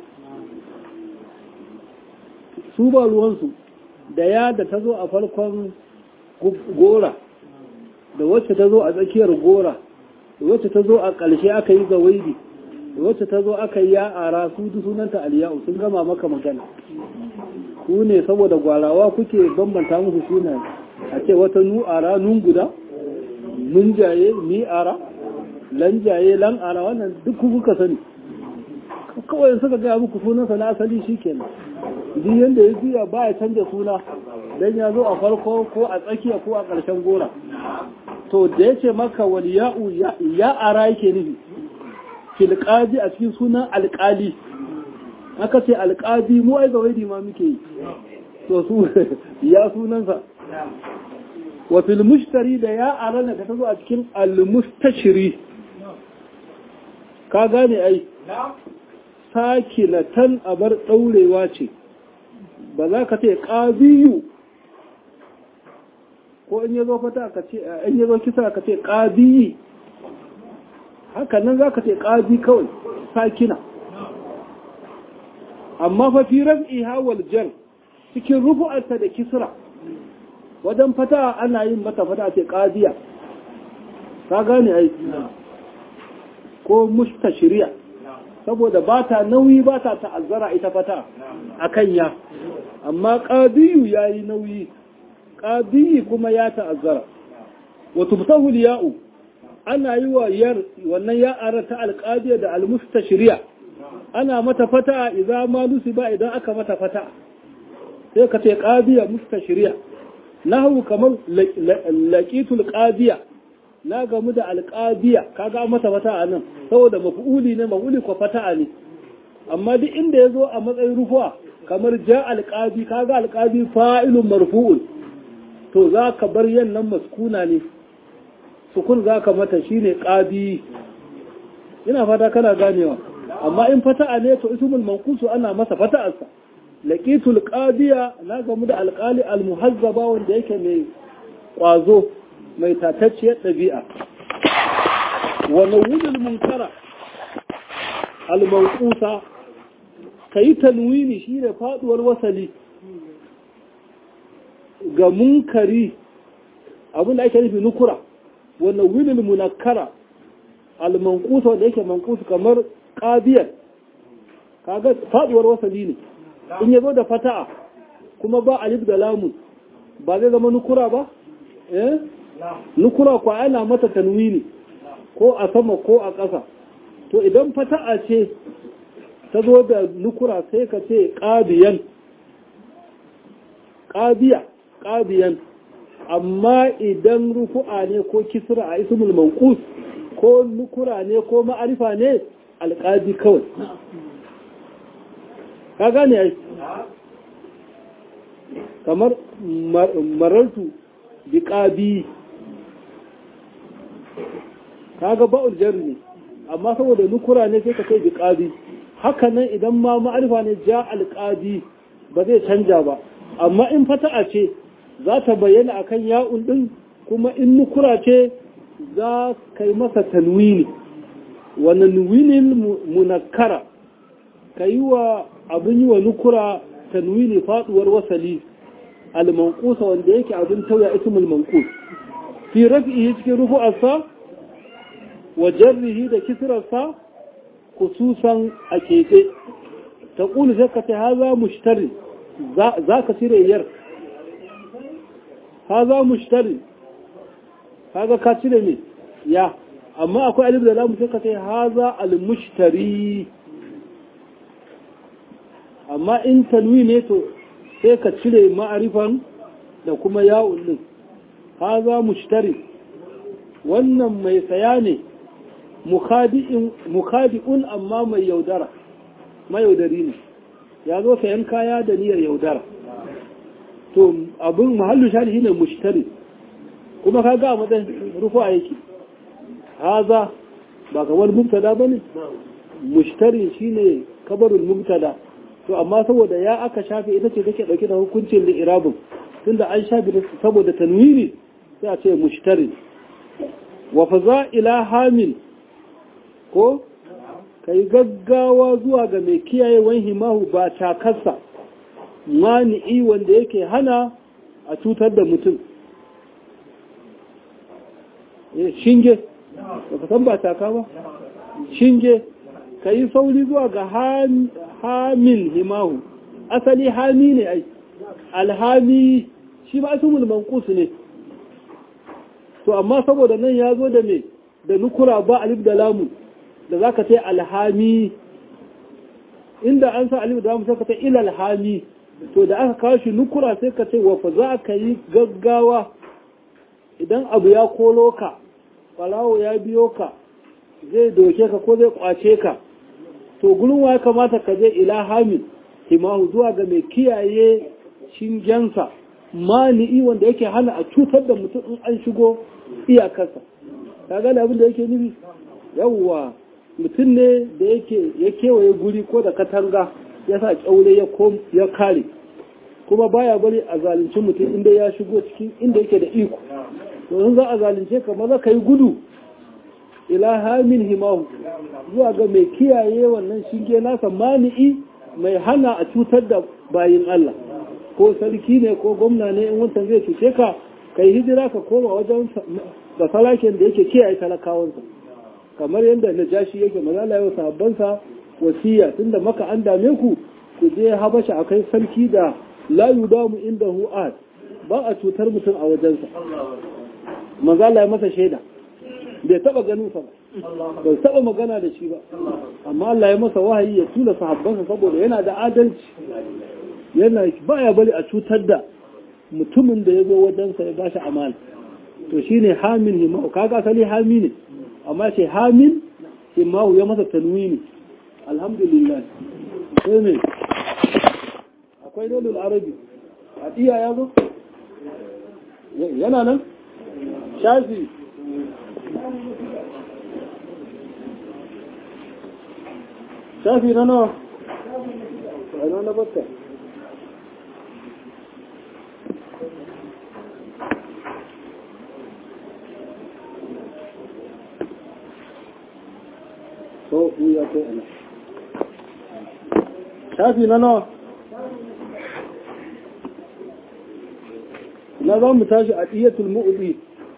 su ba ruwansu da ya da ta zo a farkon gora da wacce ta zo a tsakiyar gora da wacce ta zo a ƙarshe aka yi gawaidi da wacce ta zo aka yi ya ara su duk sunanta aliya'u sun gama maka magana ku ne saboda gwarawa kuke bambanta musu sunaye a ce wata nu'ara nun guda mun jaye mi ara lan jaye lan ara wannan duk kuka sani kawai suka gaya muku sunansa na asali shi kenan duk yadda ya juya ba ya canja suna dan ya zo a farko ko a tsakiya ko a ƙarshen gora to da ya ce maka wal ya'u ya ara yake nufi filƙadi a cikin sunan alƙali aka ce alƙadi mu ai gawaidi ma muke yi to su ya sunansa wa fil mushtari da ya arana da ta zo a cikin al-mustashri ka gane ai sakinatan abar daurewa ce ba za ka ce qabiyu ko in yazo fata ka ce in yazo kisa ka ce qabiyi haka nan za ka ce qabi kawai sakina amma fa fi raf'iha wal jar cikin rufu'arta da kisra wajen fata ana yin mata fata ce ƙadiya ka gane aiki ko mustashiriya saboda ba ta nauyi ba ta ta'azzara ita fata a kan ya amma ƙadiyu ya yi nauyi ƙadiyi kuma ya ta'azzara wato fitahul ya'u ana yi wa yar wannan ya'ara ta alƙadiya da almustashiriya ana mata fata idan ma ba idan aka mata fata sai ka ce ƙadiya mustashiriya nahu kamar laqitul qadiya na gamu da alqadiya kaga mata fata a nan saboda maf'uli ne maf'uli ko fata ne amma duk inda yazo a matsayin rufuwa kamar ja alqadi kaga alqadi fa'ilun marfu'un to zaka bar yannan maskuna ne sukun zaka mata shine qadi ina fata kana ganewa amma in fata'a ne to ismul manqusu ana masa fata'arsa laqitul qadiya na gamu da alqali almuhazzaba wanda yake mai kwazo mai tatacciyar dabi'a wa nawudul munkara almanqusa kai tanwini shine faduwar wasali ga munkari abin da ake nufi nukura wa nawudul munakkara almanqusa wanda yake manqusu kamar qadiyar kaga faduwar wasali ne in ya zo da fata'a kuma ba alif da lamun ba zai zama nukura ba? eh nukura kwa ana mata tanwini ko a sama ko a ƙasa to idan fata'a ce ta zo da nukura sai ka ce ƙabiyan ƙabiya ƙabiyan amma idan rufu'a ne ko kisra a ismul manqus ko nukura ne ko ma'arifa ne alƙadi kawai ka gane ai kamar marartu bi ƙabi kaga ba'ul jar ne amma saboda nukura ne sai ka kai bi ƙabi haka nan idan ma ma'arifa ne ja alƙadi ba zai canja ba amma in fata'a ce za ta bayyana akan ya'un din kuma in nukura ce za ka yi masa tanwini wani nuwinin munakkara ka yi wa abin yi wa nukura tanwini faduwar wasali almankusa wanda yake abin tauya ismul mankus fi rafi'i cikin rufu'arsa wa jarrihi da kisrarsa khususan a keɓe ta ƙulu sai ka ce haza mushtari za ka cire yar haza mushtari haza ka cire ne ya amma akwai alif da lamu sai ka ce haza al-mushtari amma in tanwi ne to sai ka cire ma'arifan da kuma ya'un din haza mushtari wannan mai saya ne mukhadi'un amma mai yaudara mayaudari ne ya zo sayan kaya da niyyar yaudara to abin mahallu shari ne mushtari kuma ka ga matsayin rufa yake haza ba kamar mubtada bane mushtari shine kabarul mubtada to amma saboda ya aka shafe ita ce take dauke da hukuncin li'irabin tunda an shafe saboda tanwini sai a ce mushtari wa faza ila hamil ko kai gaggawa zuwa ga mai kiyayewan himahu ba takarsa mani'i wanda yake hana a cutar da mutum shinge ba ka san ba taka ba shinge ka yi sauri zuwa ga hamil himahu asali hami ne ai alhami shi ba su mankus ne to amma saboda nan ya zo da me da nukura ba alif da lamu da za ka ce alhami inda an sa alif da lamu sai ka ce ilalhami to da aka kawo shi nukura sai ka ce wafa za ka yi gaggawa idan abu ya kolo ka falawo ya biyo ka zai doke ka ko zai kwace ka to gurin wa ya kamata ka je ila hamil himahu zuwa ga mai kiyaye shingensa mani'i wanda yake hana a cutar da mutum in an shigo iyakarsa ka gane abin da yake nufi yawwa mutum ne da yake ya kewaye guri ko da katanga ya sa kyaure ya kare kuma baya bari a zalunci mutum inda ya shigo cikin inda yake da iko to in za a zalunce ka maza ka yi gudu ila hamin himahu zuwa ga mai kiyaye wannan shinge nasa mani'i mai hana a cutar da bayin Allah ko sarki ne ko gwamna ne in wancan zai cuce ka kai hijira ka koma wajen da salakin da yake kiyaye talakawansa kamar yadda najashi yake mazala yau sahabbansa wasiya tunda maka an dame ku ku je habasha akai sarki da la yudamu indahu ahad ba a cutar mutum a wajensa mazala ya masa shaida bai taba ganin sa ba bai taba magana da shi ba amma Allah ya masa wahayi ya tula sahabbansa saboda yana da adalci yana baya bari a cutar da mutumin da ya zo wajensa ya bashi amana to shine hamin himahu kaga asali hami ne amma ce hamin himahu ya masa tanwini alhamdulillah sai ne akwai dolul arabi a iya ya zo yana nan shafi shafi na nawa a na bakka so ya kai ana shafi na nawa na za mu tashi a ɗiyatul mu'udi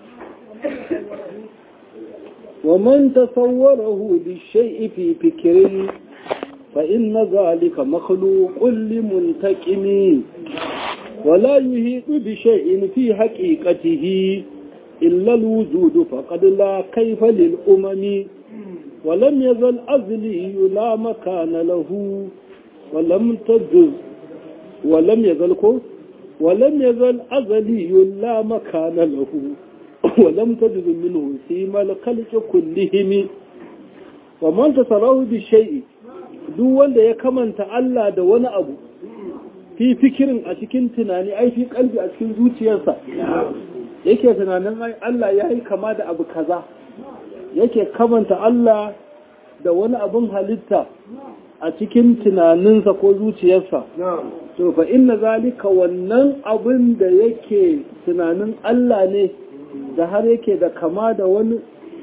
wa man tasawwarahu li shay'i fi fikrin fa inna zalika makhluqun li muntaqimi wa la yuhitu bi shay'in fi haqiqatihi illa al-wujud faqad la kayfa lil umami ولم يزل أزلي لا مكان له ولم تجز ولم يزل ولم يزل أزلي لا مكان له ولم تجز منه سيما الخلق كلهم ومن تصراه بالشيء duk wanda ya kamanta Allah da wani abu fi fikirin a cikin tunani ai fi kalbi a cikin zuciyarsa yake tunanin ai Allah ya yi kama da abu kaza yake kamanta Allah da wani abin halitta a cikin tunaninsa ko zuciyarsa to fa inna zalika wannan abin da yake tunanin Allah ne da har yake da kama da wani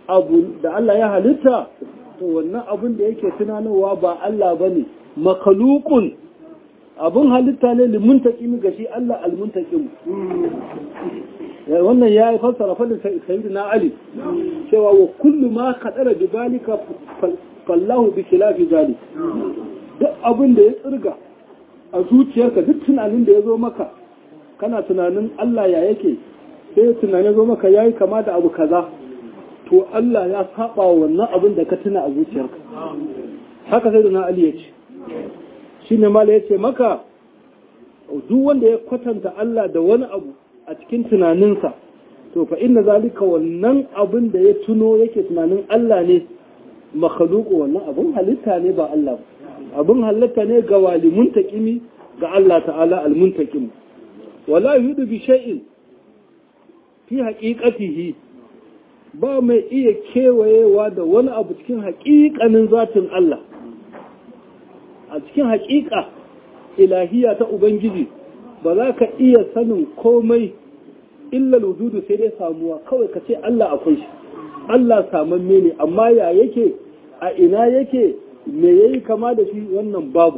abu da Allah ya halitta to wannan abun da yake tunanowa ba Allah bane makalukun abun halitta ne limuntakim ga shi Allah almuntakim wannan ya yi fassara fadin sayyidina Ali cewa wa kullu ma kadara bi balika fallahu bi khilafi zalik duk abin da ya tsirga a zuciyarka duk tunanin da ya zo maka kana tunanin Allah ya yake sai tunanin zo maka yayi kama da abu kaza to Allah ya saba wannan abin da ka tuna a zuciyarka haka sai na Ali ya ce shine mala ya ce maka duk wanda ya kwatanta Allah da wani abu a cikin tunaninsa to fa inna zalika wannan abin da ya tuno yake tunanin Allah ne makhluqu wannan abin halitta ne ba Allah abin halitta ne ga walimun taqimi ga Allah ta'ala al-muntaqim wala yudu bi shay'in fi haqiqatihi ba mai iya kewayewa da wani abu cikin haƙiƙanin zatin Allah a cikin haƙiƙa ilahiya ta Ubangiji ba za ka iya sanin komai illa wujudu sai dai samuwa kawai ka ce Allah akwai shi Allah samamme ne amma ya yake a ina yake me yayi kama da shi wannan babu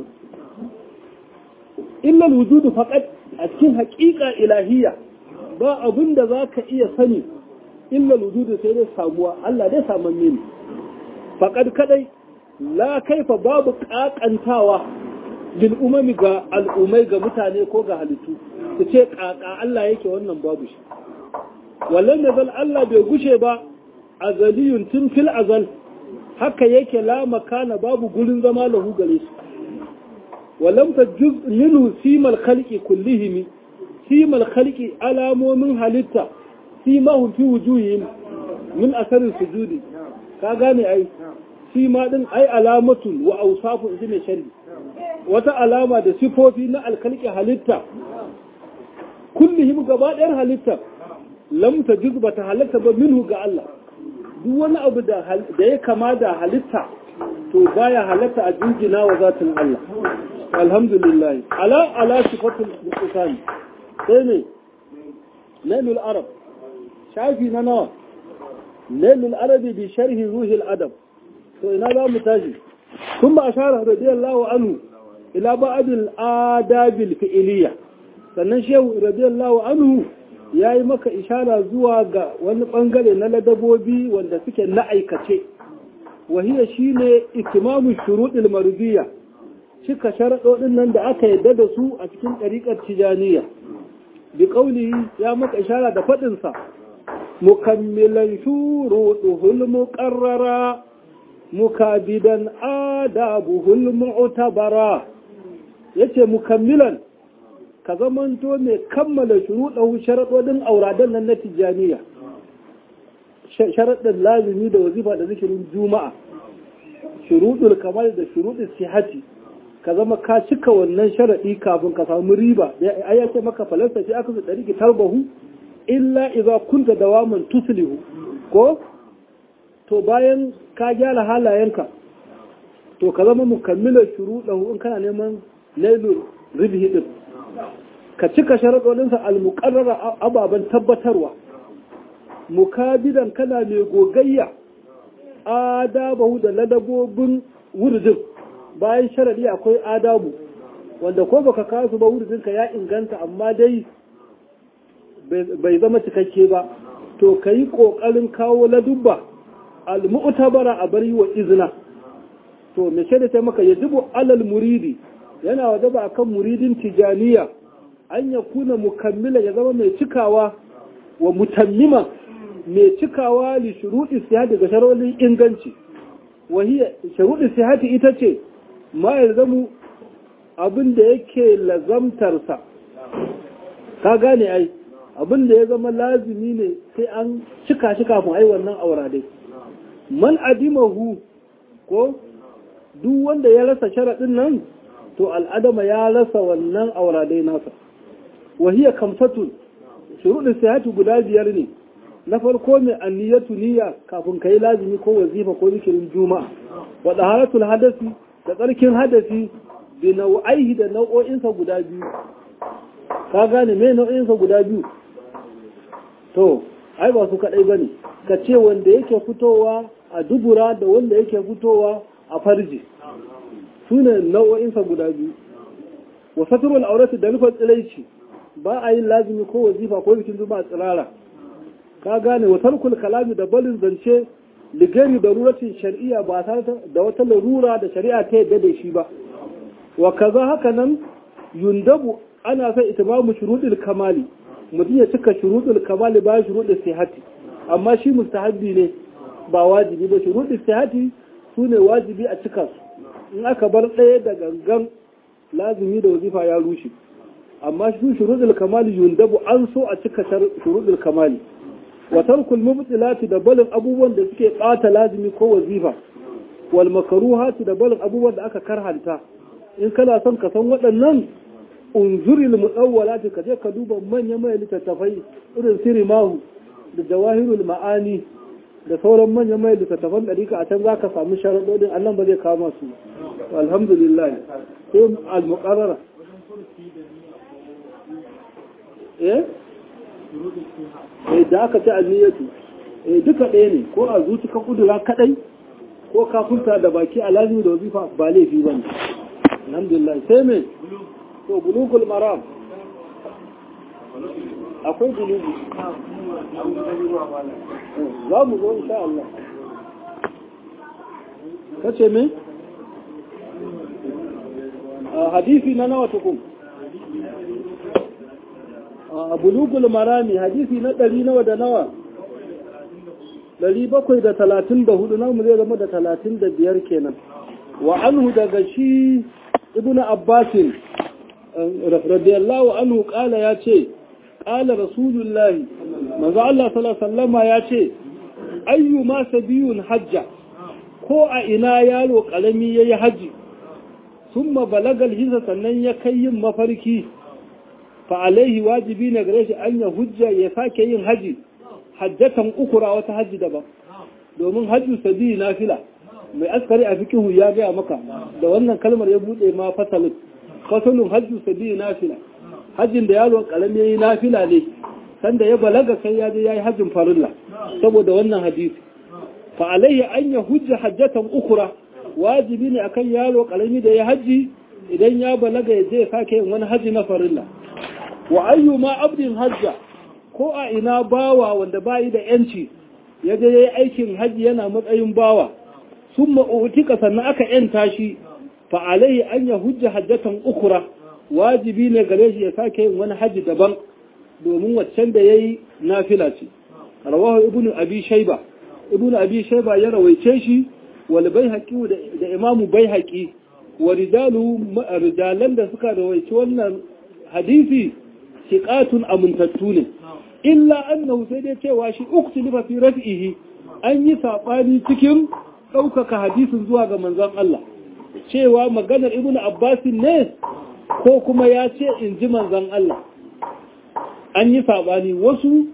illa wujudu faqat a cikin haƙiƙa ilahiya ba abin da za ka iya sani illa wujudu sai dai samuwa Allah dai samamme ne faqad kadai la kaifa babu ƙaƙantawa bil umami ga al'umai ga mutane ko ga halittu su ce ƙaƙa Allah yake wannan babu shi wallan da zal Allah bai gushe ba azaliyun tun fil azal haka yake la makana babu gurin zama lahu gare shi walam ta juz minhu simal khalqi kullihim simal khalqi alamomin halitta simahum fi wujuhihim min asarin sujudi ka gane ai sima din ai alamatun wa awsafun shi ne sharri wata alama da sifofi na alkalki halitta kullihim gaba ɗayan halitta lam ta ba ta halitta ba minhu ga Allah duk wani abu da ya kama da halitta to baya halatta a jinjina wa zatin Allah alhamdulillah ala ala sifatul muqtan sai ne nailul arab shafi na nawa nailul arabi bi sharhi ruhil adab to ina za mu tashi ثم أشار رضي الله عنه ila ba'adil adabil fi'iliya sannan shehu radiyallahu anhu yayi maka ishara zuwa ga wani bangare na ladabobi wanda suke na aikace wahiya shine itimamu shuruɗil marudiyya cika sharaɗoɗin nan da aka yadda da su a cikin ɗariƙar tijaniya bi ƙauli ya maka ishara da faɗinsa mukammilan shuruɗuhul muƙarrara mukabidan adabuhul mu'tabara yace mukammilan ka zamanto mai kammala shuruɗahu sharaɗoɗin auradan nan na tijjaniya sharaɗin lazimi da wazifa da zikirin juma'a shuruɗul kamal da shuruɗul sihati ka zama ka cika wannan sharaɗi kafin ka samu riba ai yace maka falasta shi aka tsari ki tarbahu illa idza kunta dawaman tuslihu ko to bayan ka gyara halayenka to ka zama mukammilar shuruɗahu in kana neman nailul ribhi din ka cika sharaɗoɗinsa al-muqarrara ababen tabbatarwa mukabidan kana mai gogayya adabahu da ladabobin wurdin bayan sharaɗi akwai adabu wanda ko baka kasu ba wurdinka ya inganta amma dai bai zama cikakke ba to ka yi ƙoƙarin kawo ladubba al-mu'tabara a bari wa izina to me shaida ta maka yajibu alal muridi yana wajaba akan muridin tijaniya an ya kuna mukammila ya zama mai cikawa wa mutammima mai cikawa li shuruɗi sihati ga sharolin inganci wahiya shuruɗi sihati ita ce ma ya zamu abin da yake lazamtarsa ka gane ai abin da ya zama lazimi ne sai an cika shi kafin ai wannan aura dai man adimahu ko duk wanda ya rasa sharaɗin nan to al'adama ya rasa wannan auradai nasa wahiyar kamsatun shuruɗin sihati guda biyar ne na farko mai anniyatu niyya kafin ka yi lazimi ko wazifa ko zikirin juma'a wa ɗaharatul hadasi da tsarkin hadasi da nau'aihi da nau'o'insa guda biyu ka gane mai nau'o'insa guda biyu to ai ba su kadai bane ka ce wanda yake fitowa a dubura da wanda yake fitowa a farji sune nau'o'insa guda biyu wa satrul aurati da rufin tsilaici ba a yin lazimi ko wazifa ko bikin zuba tsirara ka gane wa tarkul kalami da balin zance ligari da ruratin shari'a ba tare da wata larura da shari'a ta yadda da shi ba wa kaza haka nan yundabu ana sai itimamu shuruɗul kamali mutum ya cika shuruɗul kamali bayan shuruɗul sihati amma shi mustahabbi ne ba wajibi ba shuruɗul sihati su ne wajibi a cika su in aka bar ɗaya da gangan lazimi da wazifa ya rushe amma shi shuruɗul kamali yundabu an so a cika shuruɗul kamali wa tarkul mubtilati da balin abubuwan da suke ɓata lazimi ko wazifa wal makaruhati da balin abubuwan da aka karhanta in kana son ka san waɗannan unzuril mutsawwalati ka je ka duba manya mai littattafai irin sirimahu da jawahirul ma'ani da sauran manya mai littattafan ɗarika a can za ka samu sharaɗoɗin Allah ba zai kama su alhamdulillah sai al-muqarrara eh eh da aka ce alniyatu eh duka ɗaya ne ko a zuci ka kudura kadai ko ka furta da baki a lazimi da wazifa ba laifi bane alhamdulillah sai me to bulugul maram akwai bulugu za mu zo insha Allah kace me hadisi na nawa tukun bulugul marami hadisi na ɗari nawa da nawa ɗari bakwai da talatin da hudu namu zai zama da talatin da biyar kenan wa anhu daga shi ibnu abbasin radiyallahu anhu kala ya ce kala rasulullahi manzo Allah sallallahu alaihi ya ce ayyu ma sabiyun hajja ko a ina yaro karami yayi haji summa balagal hisa sannan ya kai yin mafarki fa alaihi wajibi ne gare shi an ya hujja ya sake yin haji hajjatan ukura wata haji daban domin hajju sabi nafila mai askari a fikihu ya gaya maka da wannan kalmar ya bude ma fasalin fasalin hajju sabi nafila hajjin da yaro karami yayi nafila ne sanda ya balaga sai ya je yayi hajjin farilla saboda wannan hadisi fa alaihi an ya hujja hajjatan ukura wajibi ne akan yaro karami da ya haji idan ya balaga ya je sake yin wani haji na farilla wa ayyuma abdin hajja ko a ina bawa wanda bayi da yanci ya je yayi aikin haji yana matsayin bawa summa utika sannan aka yanta shi fa alaihi an ya hujja hajjatan ukura wajibi ne gare shi ya sake yin wani haji daban domin waccan da yayi nafila ce rawahu ibnu abi shayba ibnu abi shayba ya rawaice shi wal baihaqi da imamu baihaqi wa rijalu rijalan da suka rawaice wannan hadisi shiqatun amintattu ne illa annahu sai dai cewa shi uktilifa fi raf'ihi an yi sabani cikin ɗaukaka hadisin zuwa ga manzon Allah cewa maganar ibnu abbas ne ko kuma ya ce in ji manzon Allah an yi sabani wasu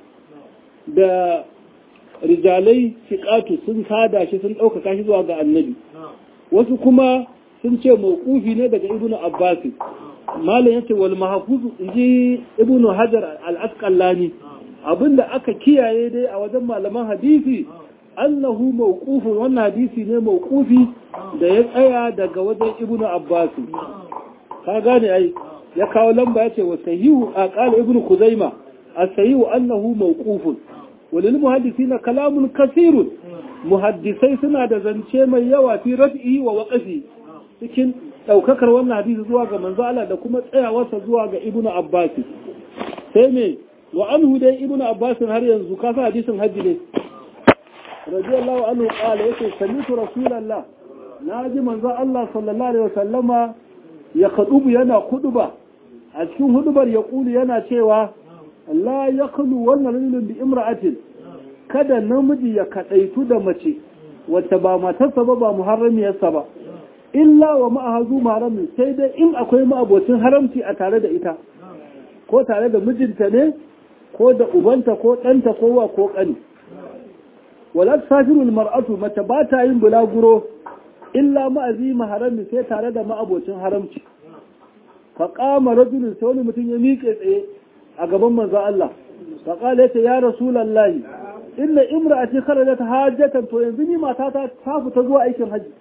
da rijalai shiqatu sun sada shi sun ɗaukaka shi zuwa ga annabi wasu kuma sun ce mawqufi ne daga ibnu abbas malam yace wal mahfuzu inji ibnu hajar al-asqalani abinda aka kiyaye dai a wajen malaman hadisi annahu mawqufun wannan hadisi ne mawqufi da ya tsaya daga wajen ibnu abbas ka gane ai ya kawo lamba yace wa sahihu aqal ibnu kuzaima as-sahihu annahu mawqufun walil muhaddisina kalamun kasirun muhaddisai suna da zance mai yawa fi raf'i wa waqfi cikin daukakar wannan hadisi zuwa ga manzo Allah da kuma tsayawarsa zuwa ga ibnu abbas sai me wa anhu dai ibnu abbas har yanzu ka sa hadisin hajji ne radiyallahu anhu qala yake sami'tu rasulullah naji manzo Allah sallallahu alaihi wasallama ya kadubu yana kuduba a cikin hudubar ya kulu yana cewa la yaqulu wannan rajulun bi imra'atin kada namiji ya kadaitu da mace wacce ba matarsa ba ba muharramiyarsa ba illa wa ma'ahazu maharamin sai dai in akwai ma'abocin haramci a tare da ita ko tare da mijinta ne ko da ubanta ko ɗanta ko wa ko ƙani wala safirul mar'atu mace ba ta yin bulaguro illa ma'azi maharamin sai tare da ma'abocin haramci fa qama rajulun sai wani mutum ya miƙe tsaye a gaban manzo Allah fa qala ya rasulullahi inna imra'ati kharajat hajjatan to yanzu ni matata ta fita zuwa aikin haji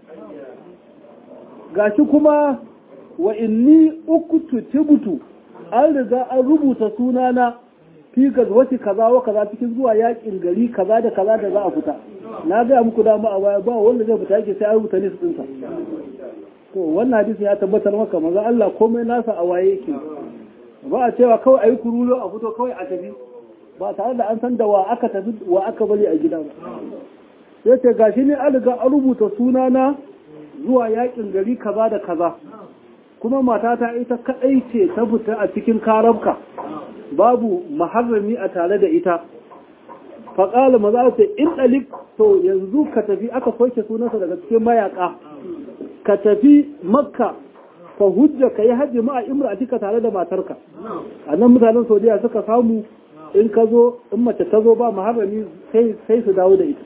gashi kuma wa inni ukutu tibutu an riga an rubuta sunana fi gazwati kaza wa kaza cikin zuwa yakin gari kaza da kaza da za a fita na ga muku dama a baya ba wanda zai fita yake sai an rubuta list ɗinsa to wannan hadisi ya tabbatar maka maza Allah komai nasa a waye yake ba a cewa kawai ayi kurulo a fito kawai a tafi ba tare da an san da wa aka tafi wa aka bari a gida ba sai ce gashi ne an riga an rubuta sunana zuwa yakin gari kaza da kaza kuma matata ita kadai ce ta fita a cikin karabka babu maharrami a tare da ita faƙala maza ce in ɗalik to yanzu ka tafi aka soke sunansa daga cikin mayaka ka tafi makka ka hujja ka yi hajji ma'a imra a cika tare da matarka a nan mutanen saudiya suka samu in ka zo in mace ta zo ba maharrami sai su dawo da ita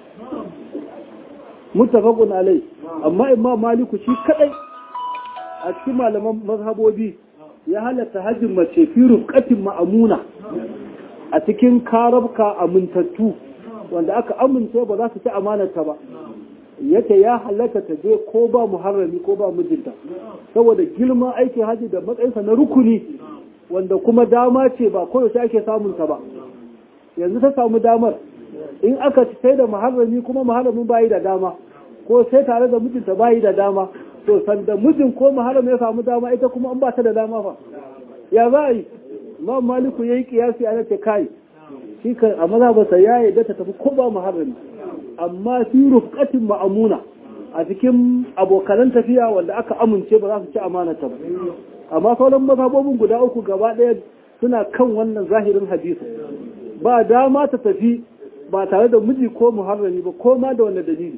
muttafaqun alai amma imam maliku shi kadai a cikin malaman mazhabobi ya halatta hajjin mace fi rufqatin ma'amuna a cikin karabka amintattu wanda aka amince ba za su ci amanarta ba yace ya halatta ta je ko ba muharrami ko ba mijinta saboda girman aikin haji da matsayinsa na rukuni wanda kuma dama ce ba koyaushe ake samun ta ba yanzu ta samu damar in aka ci sai da muharrami kuma muharramin bayi da dama ko sai tare da mijinta bayi da dama to sanda mijin ko muharram ya samu dama ita kuma an ba ta da dama fa ya za a yi ma maliku yayi kiyasi a ce kai shi kan a maza ba sai ya yadda ta tafi ko ba muharrami amma fi rufqatin ma'amuna a cikin abokanan tafiya wanda aka amince ba za su ci amanata ba amma sauran mazhabobin guda uku gaba ɗaya suna kan wannan zahirin hadisi ba dama ta tafi ba tare da miji ko muharrami ba ko ma da wanda dalili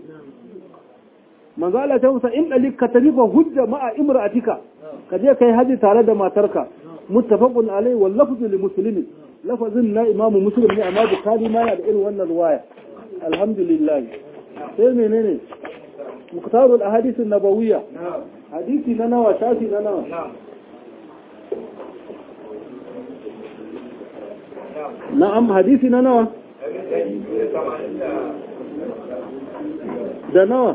manzo Allah ta musa in dalik ka tafi fa hujja ma'a imra'atika ka je kai haji tare da matarka muttafaqun alai wal lafzu li muslimin lafazin na imam muslim ne amma bukhari ma yana da irin wannan riwaya alhamdulillah sai menene muktarul ahadith an-nabawiyya hadisi na nawa shafi na nawa na'am hadisi na nawa da nawa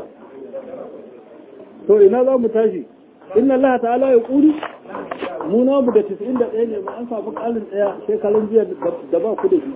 to ina za mu tashi inna Allah ta'ala ya ƙuri mu na mu da 91 ne ba an samu ƙalin ɗaya shekarun jiya da ba ku da shi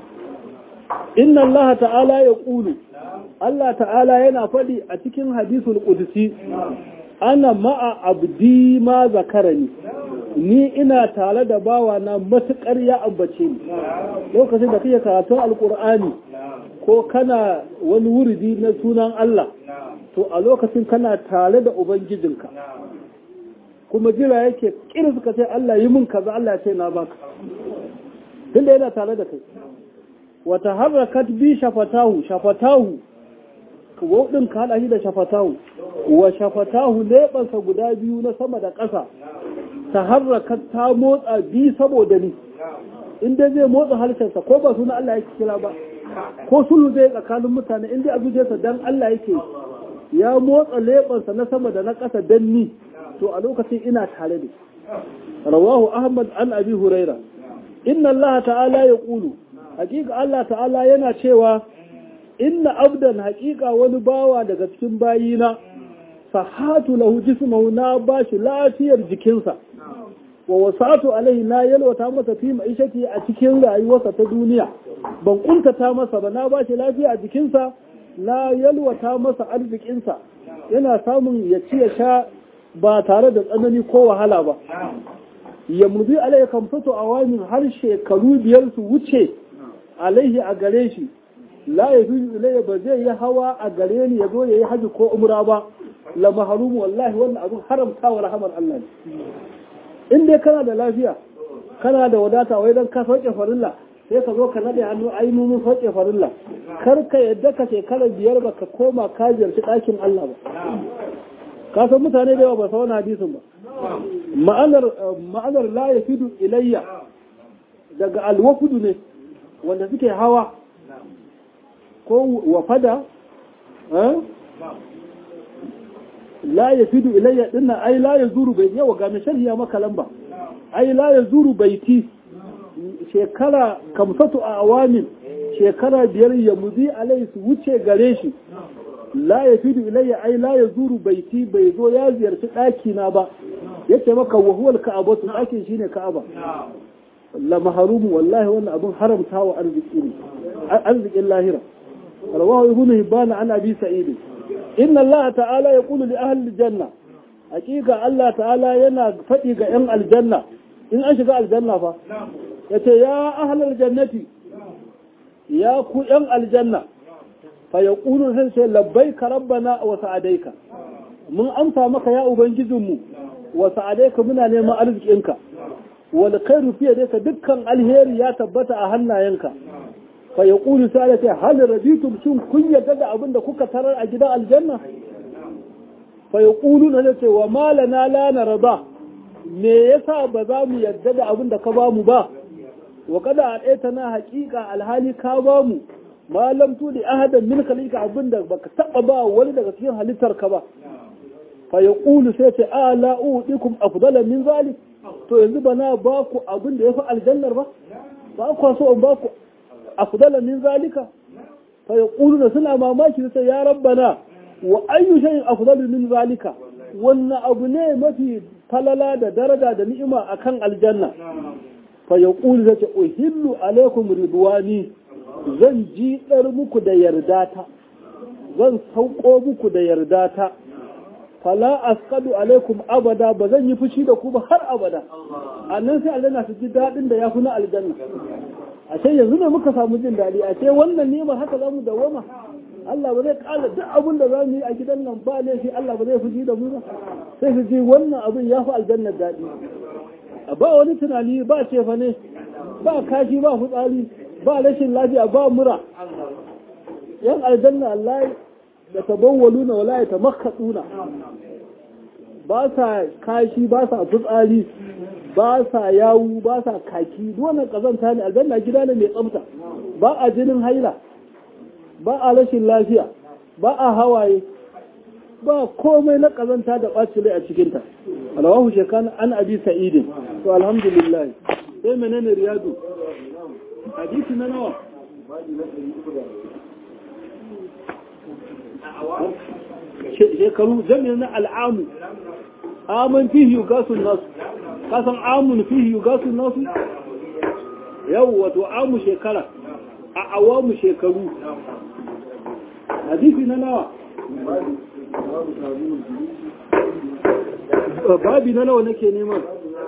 inna Allah ta'ala ya ƙulu Allah ta'ala yana faɗi a cikin hadisul ƙudusi ana ma'a abdi ma zakarani ni ina tare da bawa na matuƙar ya ambace ni lokacin da kake karatun alƙur'ani ko kana wani wuridi na sunan Allah to a lokacin kana tare da ubangijinka kuma jira yake kira suka ce Allah yi mun kaza Allah ya ce na baka tunda yana tare da kai wata harakat bi shafatahu shafatahu wadin ka hada shi da shafatahu wa shafatahu lebansa guda biyu na sama da ƙasa ta harakat ta motsa bi saboda ni inda zai motsa harshensa ko ba suna Allah yake kira ba ko sulhu zai tsakanin mutane inda a zuciyarsa dan Allah yake ya motsa lebansa na sama da na ƙasa dan ni to a lokacin ina tare da rawahu ahmad an abi huraira inna Allah ta'ala ya ƙulu hakika Allah ta'ala yana cewa inna abdan hakika wani bawa daga cikin bayina sahatu lahu jismahu na bashi lafiyar jikinsa wa wasatu alaihi na yalwata masa fi ma'ishati a cikin rayuwarsa ta duniya ban kuntata masa ba na bashi lafiya a jikinsa na yalwata masa arzikinsa yana samun ya ci ya sha ba tare da tsanani ko wahala ba ya muzi alaihi kamfato a wani har shekaru biyar su wuce alaihi a gare shi la ya fi ilayya ba zai yi hawa a gare ni ya zo ya yi haji ko umra ba la maharumu wallahi wannan abin haramta wa rahamar Allah ne in dai kana da lafiya kana da wadata wai dan ka sauke farilla sai ka zo ka nade hannu ai mun sauke farilla kar ka yadda ka shekara biyar ba ka koma ka ziyarci ɗakin Allah ba ka san mutane da yawa ba sa wani hadisin ba ma'anar ma'anar la yafidu ilayya daga alwafudu ne wanda suke hawa ko wafada la ya fidu ilayya dinna ai la ya zuru bai yawa ga mai sharhiya maka lamba ai la ya zuru baiti shekara kamsatu a awamin shekara biyar ya muzi alai su wuce gare shi la ya fi ilayya ai la ya zuru baiti bai zo ya ziyarci ɗaki na ba yace maka wa huwal ka'aba su ɗakin shine ka'aba la maharumu wallahi wannan abun haramta wa arziki ne arzikin lahira rawahu ibnu hibban an abi sa'id inna allah ta'ala yaqulu li ahli janna hakika allah ta'ala yana faɗi ga yan aljanna in an shiga aljanna fa yace ya ahlal jannati ya ku yan aljanna fa yaqulu sai sai labbaika rabbana wa sa'adaika mun amsa maka ya ubangijinmu wa sa'adaika muna neman arzikinka wal khairu fi yadayka dukkan alheri ya tabbata a hannayenka fa yaqulu sai sai hal raditum shin kun yarda da abin da kuka tarar a gidan aljanna fa yaqulu na ce wa malana la narda me yasa ba za mu yarda da abin da ka ba mu ba wa kada a na haƙiƙa alhali ka ba mu malam tudi ahadan min khalika abin da baka taba ba wani daga cikin halittar ka ba fa yaqulu sai ce ala udikum afdala min zalik to yanzu bana ba ku abin da yafi aljannar ba ba ku so in ba ku afdala min zalika fa yaqulu suna mamaki sai ya rabbana wa ayyu shay'in afdalu min zalika wannan abu ne mafi falala da daraja da ni'ima akan aljanna fa yaqulu zace uhillu alaikum ridwani zan ji dar muku da yardata zan sauko muku da yardata fala asqadu alaikum abada ba zan yi fushi da ku ba har abada annan sai aljanna su ji dadin da yafi na aljanna a ce yanzu ne muka samu jin dadi a ce wannan ni'imar haka zamu dawama Allah ba zai kala duk abin da za mu yi a gidan nan ba laifi Allah ba zai fushi da mu ba sai su ji wannan abin ya fi aljannar daɗi ba wani tunani ba cefa ne ba kashi ba fitsari ba rashin lafiya ba mura yan aljanna Allah da tabawwalu na wala ta makkatsuna ba sa kashi ba sa fitsari ba sa yawu ba sa kaki duk wannan kazanta ne aljanna gida ne mai tsafta ba a jinin haila ba a rashin lafiya ba a hawaye ba komai na kazanta da ɓaci rai a cikinta alawahu shekan an abi sa'idin to alhamdulillah sai menene riyadu hadisi na nawa shekaru jami'in na al'amu aman fihi yugasun nasu kasan amun fihi yugasun nasu yau wato amu shekara a awamu shekaru hadisi na nawa babi na nawa nake neman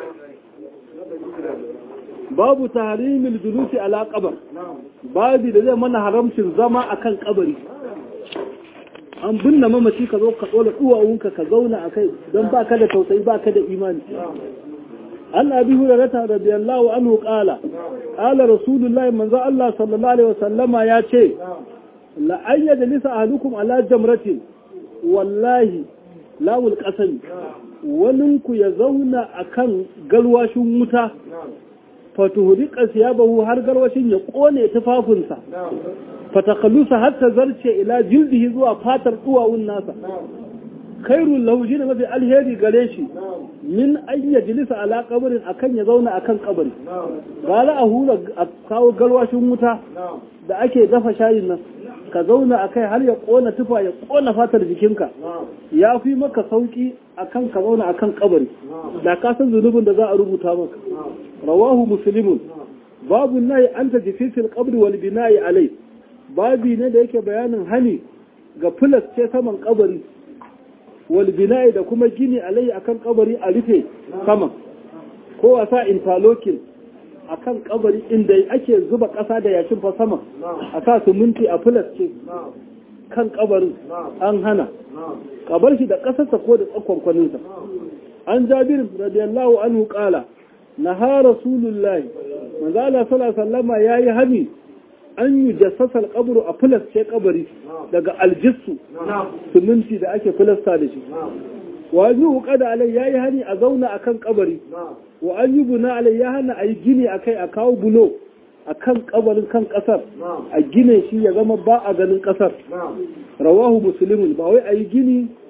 babu tahrimil julusi ala qabar babi da zai mana haramcin zama akan kabari an binne mamaci ka zo ka tsola duwawunka ka zauna a kai don ba ka da tausayi ba ka da imani an abi hurairata radiyallahu anhu qala qala rasulullahi manzo Allah sallallahu alaihi wasallama ya ce la an yajlisa ahadukum ala jamratin wallahi lawul qasami walinku ya zauna akan galwashin wuta fatuhriqa siyabahu har galwashin ya kone tufafinsa fatakhallusa hatta zarce ila jildihi zuwa fatar duwawun nasa khairul lahu shine mafi alheri gare shi min an yajlisa ala qabrin akan ya zauna akan kabari gala a hura a kawo galwashin wuta da ake dafa shayin nan ka zauna akai har ya kona tufa ya kona fatar jikinka ya fi maka sauki akan ka zauna akan kabari da ka san zunubin da za a rubuta maka rawahu muslimun babu nahi an tajfisil qabri wal bina'i alai babi ne da yake bayanin hani ga filas ce saman kabari walbina'i da kuma gini alayhi akan kabari a rufe saman ko a sa interlocking akan kabari inda ake zuba ƙasa da yashin fa saman a sa siminti a filas ce kan kabarin an hana kabar shi da ƙasarsa ko da tsakkwankwaninsa an jabir radiyallahu anhu qala naha rasulullahi manzo Allah sallallahu alaihi wasallama yayi hani an yi jassasar kaburu a filasce kabari daga aljissu siminti da ake filasta da shi wa yi wuka da alai ya yi hani a zauna a kan kabari wa an yi buna alai ya hana a yi gini a kai a kawo bulo a kan kabarin kan kasar a gine shi ya zama ba a ganin kasar rawahu musulmin ba wai a yi gini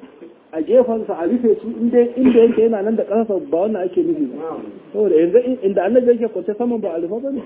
a gefensa a rufe su inda inda yake yana nan da ƙasa ba wannan ake nufi ba saboda yanzu inda annabi yake kwance saman ba a rufe ba ne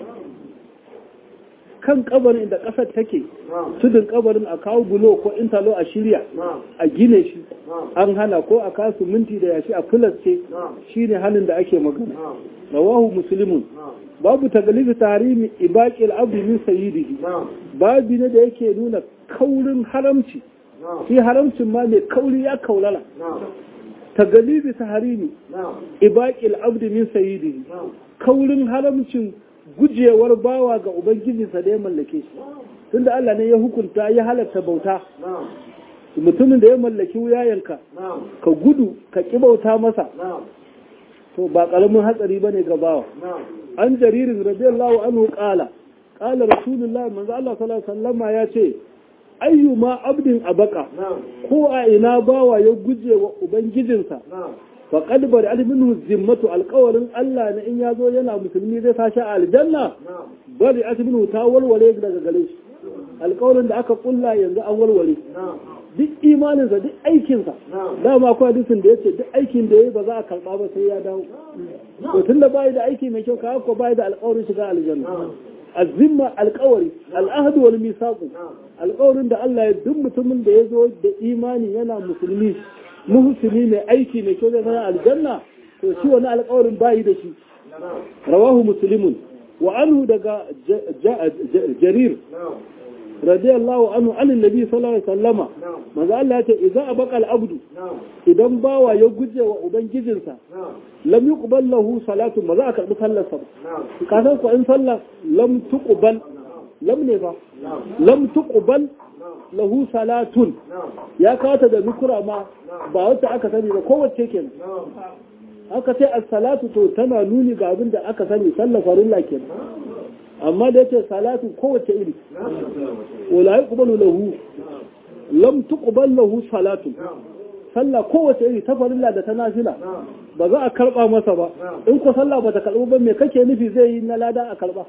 kan kabarin inda ƙasar take tudun kabarin a kawo bulo ko intalo a shirya a gine shi an hana ko a kasu minti da yashi a filasce shi ne hannun da ake magana rawahu musulmin babu tagalibi tarimi ibaqil abdi min sayyidihi babu ne da yake nuna kaurin haramci shi haramcin ma mai kauri ya kaulala tagalibi taharimi ibaqil abdi min sayyidihi kaurin haramcin gujewar bawa ga ubangijinsa da ya mallake shi tunda Allah ne ya hukunta ya halatta bauta mutumin da ya mallaki wuyayenka ka gudu ka ki bauta masa to ba karamin hatsari bane ga bawa an jaririn radiyallahu anhu qala qala rasulullahi manzo Allah sallallahu alaihi wasallama ya ce ayyuma abdin abaka ko a ina bawa ya guje wa ubangijinsa faƙad bari alminu zimmatu alƙawarin Allah na in ya zo yana musulmi zai sashi a aljanna bari alminu ta walwale daga gare shi alƙawarin da aka kulla yanzu an walwale duk imaninsa duk aikinsa dama akwai hadisin da yace duk aikin da yayi ba za a karɓa ba sai ya dawo to tunda bai da aiki mai kyau ka ko bai da alƙawarin shiga aljanna azimma alƙawari al'ahdu wal misaqu alƙawarin da Allah ya duk mutumin da ya zo da imani yana musulmi muhsini mai aiki mai kyau zai aljanna to shi wani alƙawarin bayi da shi rawahu muslimun wa anhu daga jarir radiyallahu anhu anin nabi sallallahu alaihi wasallama manzo Allah ya ce idza abaqa al-abdu idan bawa ya guje wa ubangijinsa lam yuqbal lahu salatu ba za a karbi sallar sa ka san ko in sallah lam tuqbal lam ne ba lam tuqbal lahu salatun ya kawata da nukura ma ba wacce aka sani ba kowace kenan aka ce as-salatu to tana nuni ga abin da aka sani sallar farilla kenan amma da yace salatu kowace iri wala yuqbalu lahu lam tuqbal lahu salatu sallah kowace iri ta farilla da ta nafila ba za a karba masa ba in ko sallah ba ta karbu ba me kake nufi zai yi na lada a karba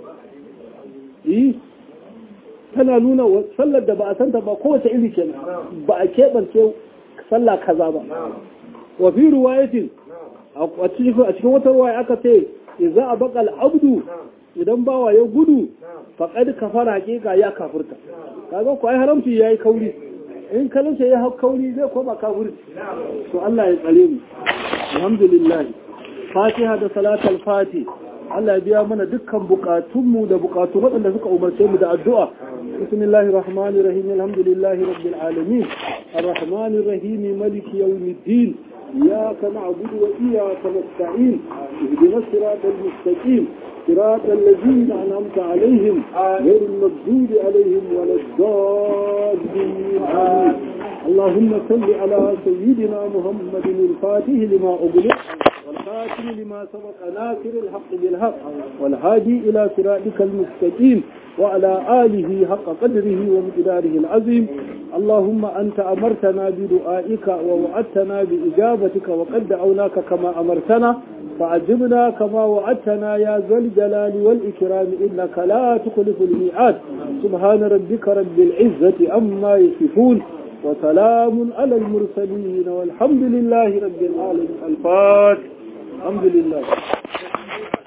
yi tana nuna sallar da ba a santa ba kowace iri kenan ba a keɓance sallah kaza ba wa fi ruwayatin a cikin wata ruwaya aka ce idza abaqa al-abdu idan bawa ya gudu faqad kafara hakika ya kafirta kaga ko ai haramci yayi kauri in kalanta ya hau kauri zai koma kafirci to Allah ya tsare mu alhamdulillah fatiha da salatul fati Allah ya biya mana dukkan bukatunmu da bukatun waɗanda suka umarce mu da addu'a bismillahir rahmanir rahim alhamdulillahi rabbil alamin arrahmanir rahim maliki yawmiddin إياك نعبد وإياك نستعين اهدنا الصراط المستقيم صراط الذين أنعمت عليهم غير المغضوب عليهم ولا الضالين آمين اللهم صل على سيدنا محمد الفاتح لما أغلق والخاتم لما سبق ناصر الحق بالحق والهادي إلى صراطك المستقيم وعلى آله حق قدره ومقداره العظيم اللهم أنت أمرتنا بدعائك ووعدتنا بإجابتك وقد دعوناك كما أمرتنا فعجبنا كما وعدتنا يا ذا الجلال والإكرام إنك لا تخلف الميعاد سبحان ربك رب العزة أما يصفون وسلام على المرسلين والحمد لله رب العالمين الفاتح الحمد لله